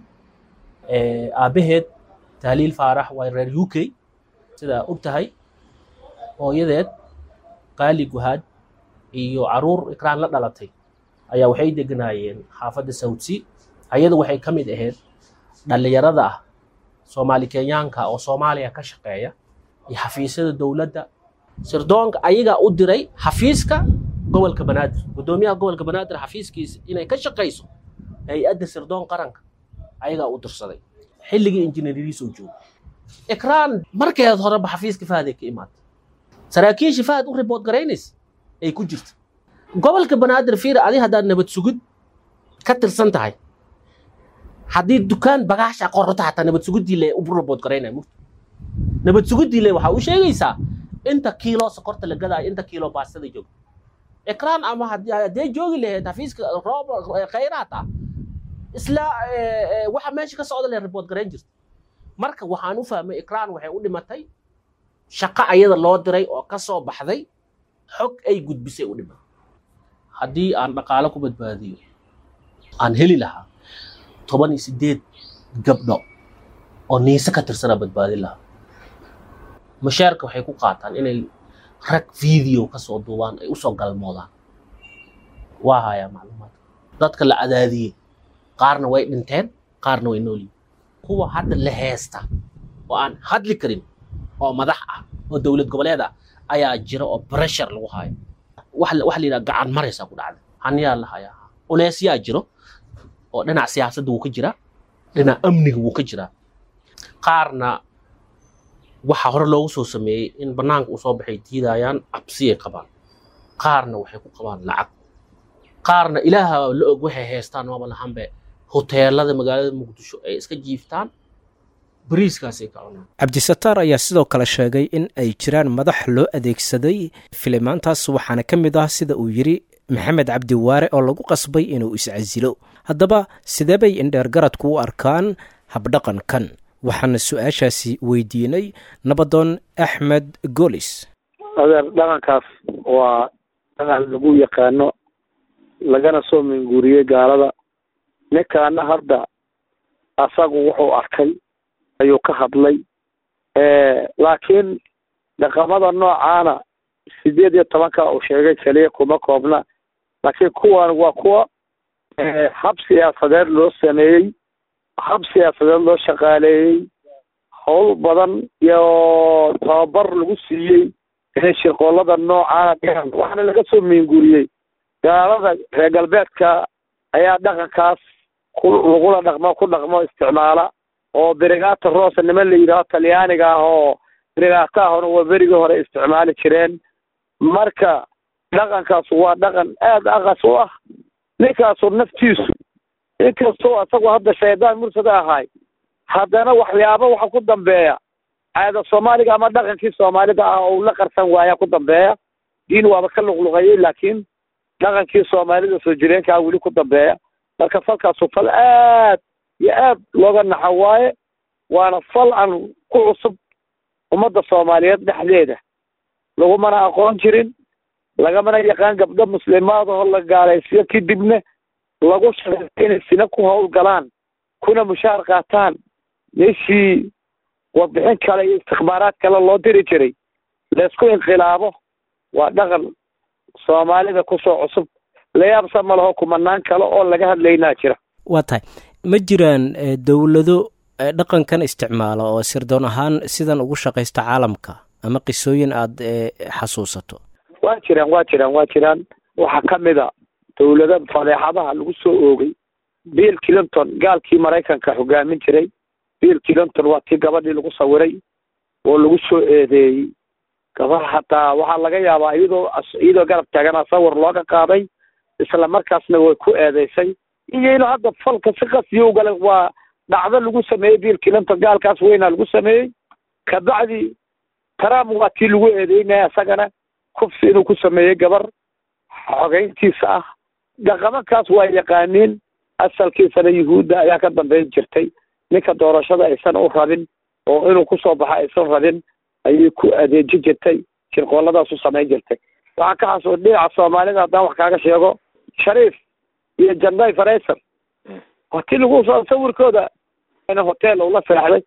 aabbaheed tahliil faarax waa reer u k sidaa og tahay hooyadeed qaali guhaad iyo caruur ikraan la dhalatay ayaa waxay deganaayeen xaafadda south sea ayadu waxay ka mid ahayd dhallinyarada ah soomaali kenyaanka oo soomaaliya ka shaqeeya iyo xafiisyada dowladda sirdoonka ayagaa u diray xafiiska gobolka banaadir guddoomiyaha gobolka banaadir xafiiskiisa inay ka shaqayso hay-adda sirdoon qaranka ayagaa u dirsaday xilligii injineeriyiisoo jooga ikraan markeed horeba xafiiska fahaday ka imaatay saraakiisha fahad u ribood garaynaysa ay ku jirta gobolka banaadir fiir adi haddaad nabad sugid ka tirsan tahay haddii dukaan bagaasha qorata hataa nabad sugidii le u ribood garaynaya mugta nabad sugidii le waxaa u sheegaysaa inta kiilo sokorta la gadaayo inta kiilo baastada joogta ikraan ama haddee joogi lahayd xafiiska roob khayraad ah isla waxa meesha ka socda le ribood garayn jirta marka waxaan u fahmay ikraan waxay u dhimatay shaqo ayada loo diray oo ka soo baxday xog ay gudbisay u dhimatay haddii aan dhaqaalo ku badbaadiyo aan heli lahaa toban iyo sideed gabdho oo niise ka tirsana badbaadin lahaa mashaarka waxay ku qaataan inay rag video ka soo duubaan ay usoo galmoodaan waa hayaa macluumaadka dadka la cadaadiyey qaarna way dhinteen qaarna way noolyihin kuwa hadda la heesta oo aan hadli karin oo madax ah oo dowlad goboleed ah ayaa jira oo pressure lagu hayo waxa la yidhaha gacan maraysaa ku dhacda haniyaa la hayaa culeysyaa jiro oo dhinac siyaasadda wuu ka jiraa dhinac amniga wuu ka jiraa qaarna waxaa hore loogu soo sameeyey in bannaanka uu soo baxay diidayaan cabsiyay qabaan qaarna waxay ku qabaan lacag qaarna ilaaha la og waxay haystaan waaba lahanbe hoteelada magaalada muqdisho ay iska jiiftaan bariiskaasay ka cunaan cabdisataar ayaa sidoo kale sheegay in ay jiraan madax loo adeegsaday filimaantaas waxaana ka mid ah sida uu yidhi maxamed cabdiwaare oo lagu qasbay inuu iscasilo haddaba sidee bay indheergaradku u arkaan habdhaqankan waxaana su-aashaasi weydiinay nabadoon axmed golis adeer dhaqankaas waa dhaqan lagu yaqaano lagana soo minguuriyey gaalada ninkaana hadda asagu wuxuu arkay ayuu ka hadlay laakiin dhaqamada noocaana sideed iyo tobanka uu sheegay keliya kuma koobna laakiin kuwan waa kuwa hab siyaasadeed loo sameeyey hab siyaasadeed loo shaqaaleeyey howl badan iyo tababar lagu siiyey inay shirqoolada noocaana dhigaan waxaana laga soo miinguriyey gaalada reer galbeedka ayaa dhaqankaas ku lagula dhaqmo ku dhaqmo isticmaala oo brigata rosa niman la yidhaaho talyaaniga ah oo brigata ahona waa berigii hore isticmaali jireen marka dhaqankaas waa dhaqan aada aqas u ah ninkaasu naftiisu inkastoo isagu hadda shaydaan mursada ahay haddana waxyaaba waxa ku dambeeya caada soomaaliga ama dhaqankii soomaalida ah oo la qarsan waaya ku dambeeya diin waaba ka luqluqayay laakiin dhaqankii soomaalida soo jireenkaa weli ku dambeeya marka falkaasu fal aad iyo aad looga naxa waaye waana fal aan ku cusub ummadda soomaaliyeed dhexdeeda lagumana aqoon jirin lagamana yaqaan gabdho muslimaadahoo la gaalaysiyo kadibna lagu shaqeeyo inay sina ku howlgalaan kuna mushaar qaataan meeshii warbixin kale iyo istikbaaraad kale loo diri jiray laysku inqilaabo waa dhaqan soomaalida kusoo cusub layaabsa ma laho kumanaan kale oo laga hadlaynaa jira waa tahay ma jiraan dowlado dhaqankan isticmaala oo sirdoon ahaan sidan ugu shaqaysta caalamka ama qisooyin aada xasuusato waa jiraan waa jiraan waa jiraan waxaa ka mid a dowlada fadeexadaha lagu soo oogay bill clinton gaalkii maraykanka hogaamin jiray bill clinton waa tii gabadhii lagu sawiray oo lagu soo eedeeyey gabar hataa waxaa laga yaabaa iyadoo iyadoo garab taagana sawir looga qaaday isla markaasna way ku eedeysay iyo inuu hadda falka si qasyo u galay waa dhacdo lagu sameeyey bill clinton gaalkaas weynaa lagu sameeyey kabacdi trump waa tii lagu eedeynaya isagana kufsi inuu ku sameeyey gabar xogeyntiisa ah dhaqamankaas waa yaqaaniin asalkiisana yuhuudda ayaa ka dambeyn jirtay ninka doorashada aysan u rabin oo inuu kusoo baxo aysan rabin ayay ku adeeji jirtay shirqooladaasu samayn jirtay waxaa ka xasuus dhinaca soomaalida haddaan wax kaaga sheego shariif iyo janday farayser waa tii lagu soo sawirkooda hotel ula seexday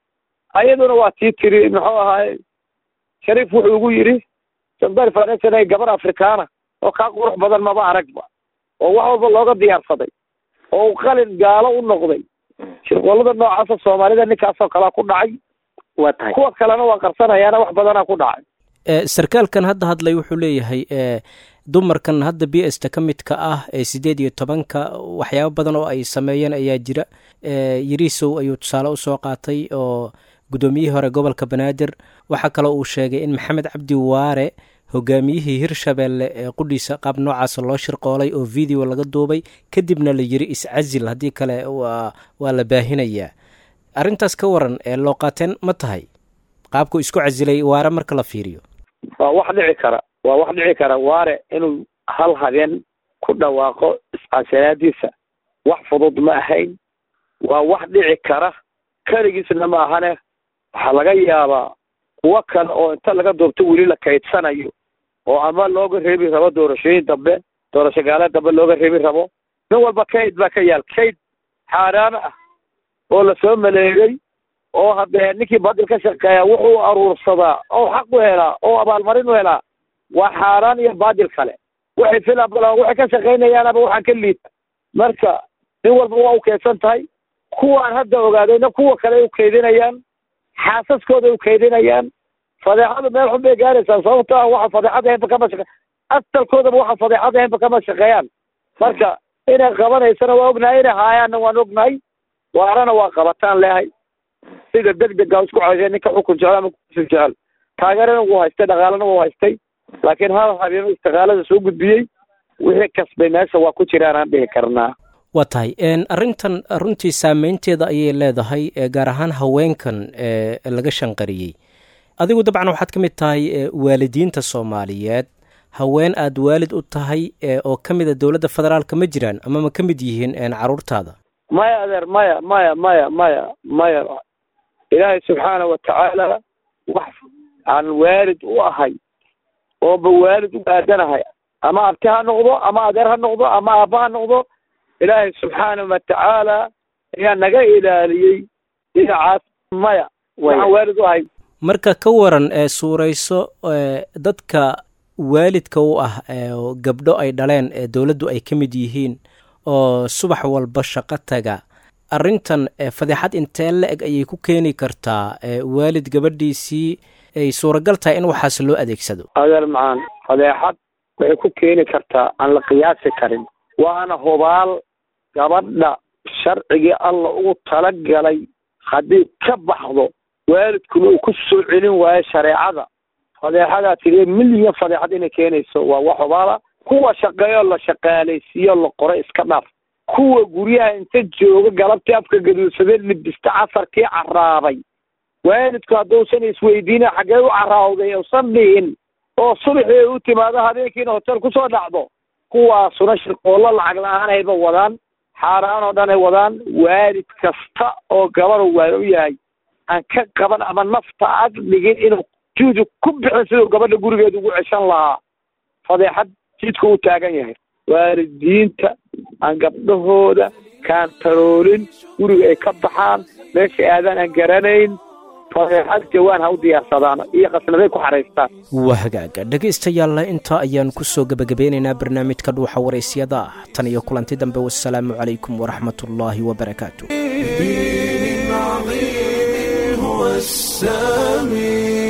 ayaduna waa tii tiri muxuu ahaay shariif wuxuu ugu yidhi janday farayser ay gabar afrikaana oo kaa qurux badan maba aragba oo wax walba looga diyaarsaday oo qalin gaalo u noqday shirqoolada noocaasa soomaalida ninkaasoo kalea ku dhacay waa tahay kuwa kalena waa qarsanayaana wax badanaa ku dhacay sarkaalkan hadda hadlay wuxuu leeyahay dumarkan hadda b sta ka midka ah ee sideed iyo tobanka waxyaabo badan oo ay sameeyeen ayaa jira yariisow ayuu tusaale usoo qaatay oo guddoomiyihii hore gobolka banaadir waxaa kaloo uu sheegay in maxamed cabdi waare hogaamiyihii hirshabeelle ee qudhiisa qaab noocaasa loo shirqoolay oo video laga duubay kadibna la yiri iscasil haddii kale waa waa la baahinayaa arrintaas ka waran ee loo qaateen ma tahay qaabku isku casilay waare marka la fiiriyo waa wax dhici kara waa wax dhici kara waare inuu hal habeen ku dhawaaqo iscasilaadiisa wax fudud ma ahayn waa wax dhici kara keligiisna ma ahane waxaa laga yaabaa kuwo kale oo inta laga doorto weli la kaydsanayo oo ama looga reebi rabo doorashooyin dambe doorasho gaale dambe looga reebi rabo nin walba kayd baa ka yaal kayd xaaraano ah oo lasoo maleegay oo haddee ninkii badil ka shaqeeya wuxuu aruursadaa oo xaq u helaa oo abaalmarin u helaa waa xaaraan iyo baadil kale waxay fila waxay ka shaqaynayaanaba waxaan ka liita marka nin walba waa u keedsan tahay kuwaan hadda ogaadayna kuwa kale ay u kaydinayaan xaasaskooda ay u kaydinayaan fadeexadu meel xun bay gaaraysaa sababto ah waxa fadeexad ahaynba kama shaqe asalkoodaba waxa fadeexad ahaynba kama shaqeeyaan marka inay qabanaysana waa ognahay inay haayaanna waan ognahay waarana waa qabataan leehay sida deg dega isku ceshay ninka xukun jecel ama kursi jecel taageerana wuu haystay dhaqaalana wuu haystay laakiin hal habeen istiqaalada soo gudbiyey wixii kasbay meesha waa ku jiraan aan dhihi karnaa waa tahay arrintan runtii saameynteeda ayay leedahay gaar ahaan haweenkan ee laga shanqariyey adigu dabcan waxaad ka mid tahay waalidiinta soomaaliyeed haween aada waalid u tahay oo ka mid a dowladda federaalka ma jiraan ama ma ka mid yihiin caruurtaada maya adeer maya maya maya maya maya ilaahay subxaana wa tacaala wax aan waalid u ahay ooba waalid u aadanahay ama abti ha noqdo ama adeer ha noqdo ama aabba ha noqdo ilaahay subxaana wa tacaala ayaa naga ilaaliyey dhinacaas maya waxaan waalid u ahay marka ka waran ee suurayso dadka waalidka u ah gabdho ay dhaleen ee dowladdu ay ka mid yihiin oo subax walba shaqo taga arrintan fadeexad intee la-eg ayay ku keeni kartaa waalid gabadhiisii ay suuragal tahay in waxaas loo adeegsado adeer macaan fadeexad waxay ku keeni kartaa aan la qiyaasi karin waana hubaal gabadha sharcigii alla ugu talagalay haddii ka baxdo waalidkuna uu ku soo celin waayo shareecada fadeexadaa tidee milyan fadeexad inay keenayso waa wax hubaala kuwa shaqeeyoo la shaqaalaysiiyo la qoro iska dhaaf kuwa guryaha inta jooga galabtii afka gaduudsadee libista casarkii caraabay waalidku hadduusan isweydiina xaggee u caraawday usan dhihin oo subaxii u timaado habeenkiina hotel kusoo dhacdo kuwaasuna shirqoollo lacag la-aanayba wadaan xaaraan oo dhan ay wadaan waalid kasta oo gabadhu waa u yahay aan ka qaban ama nafta ag dhigin inuu juudu ku bixin siduu gabadha gurigeeda ugu ceshan lahaa fadeexad jidka u taagan yahay waalidiinta aan gabdhahooda kaantaroolin guriga ay ka baxaan meesha aadaan aan garanayn fadeexad jawaan ha u diyaarsadaan iyo qasnaday ku xaraystaan waa hagaaga dhegaystayaalla intaa ayaan ku soo gebagabeynaynaa barnaamijka dhuuxa waraysyada ah tan iyo kulanti dambe wasalaamu calaykum waraxmatullaahi wabarakaatu هو السامي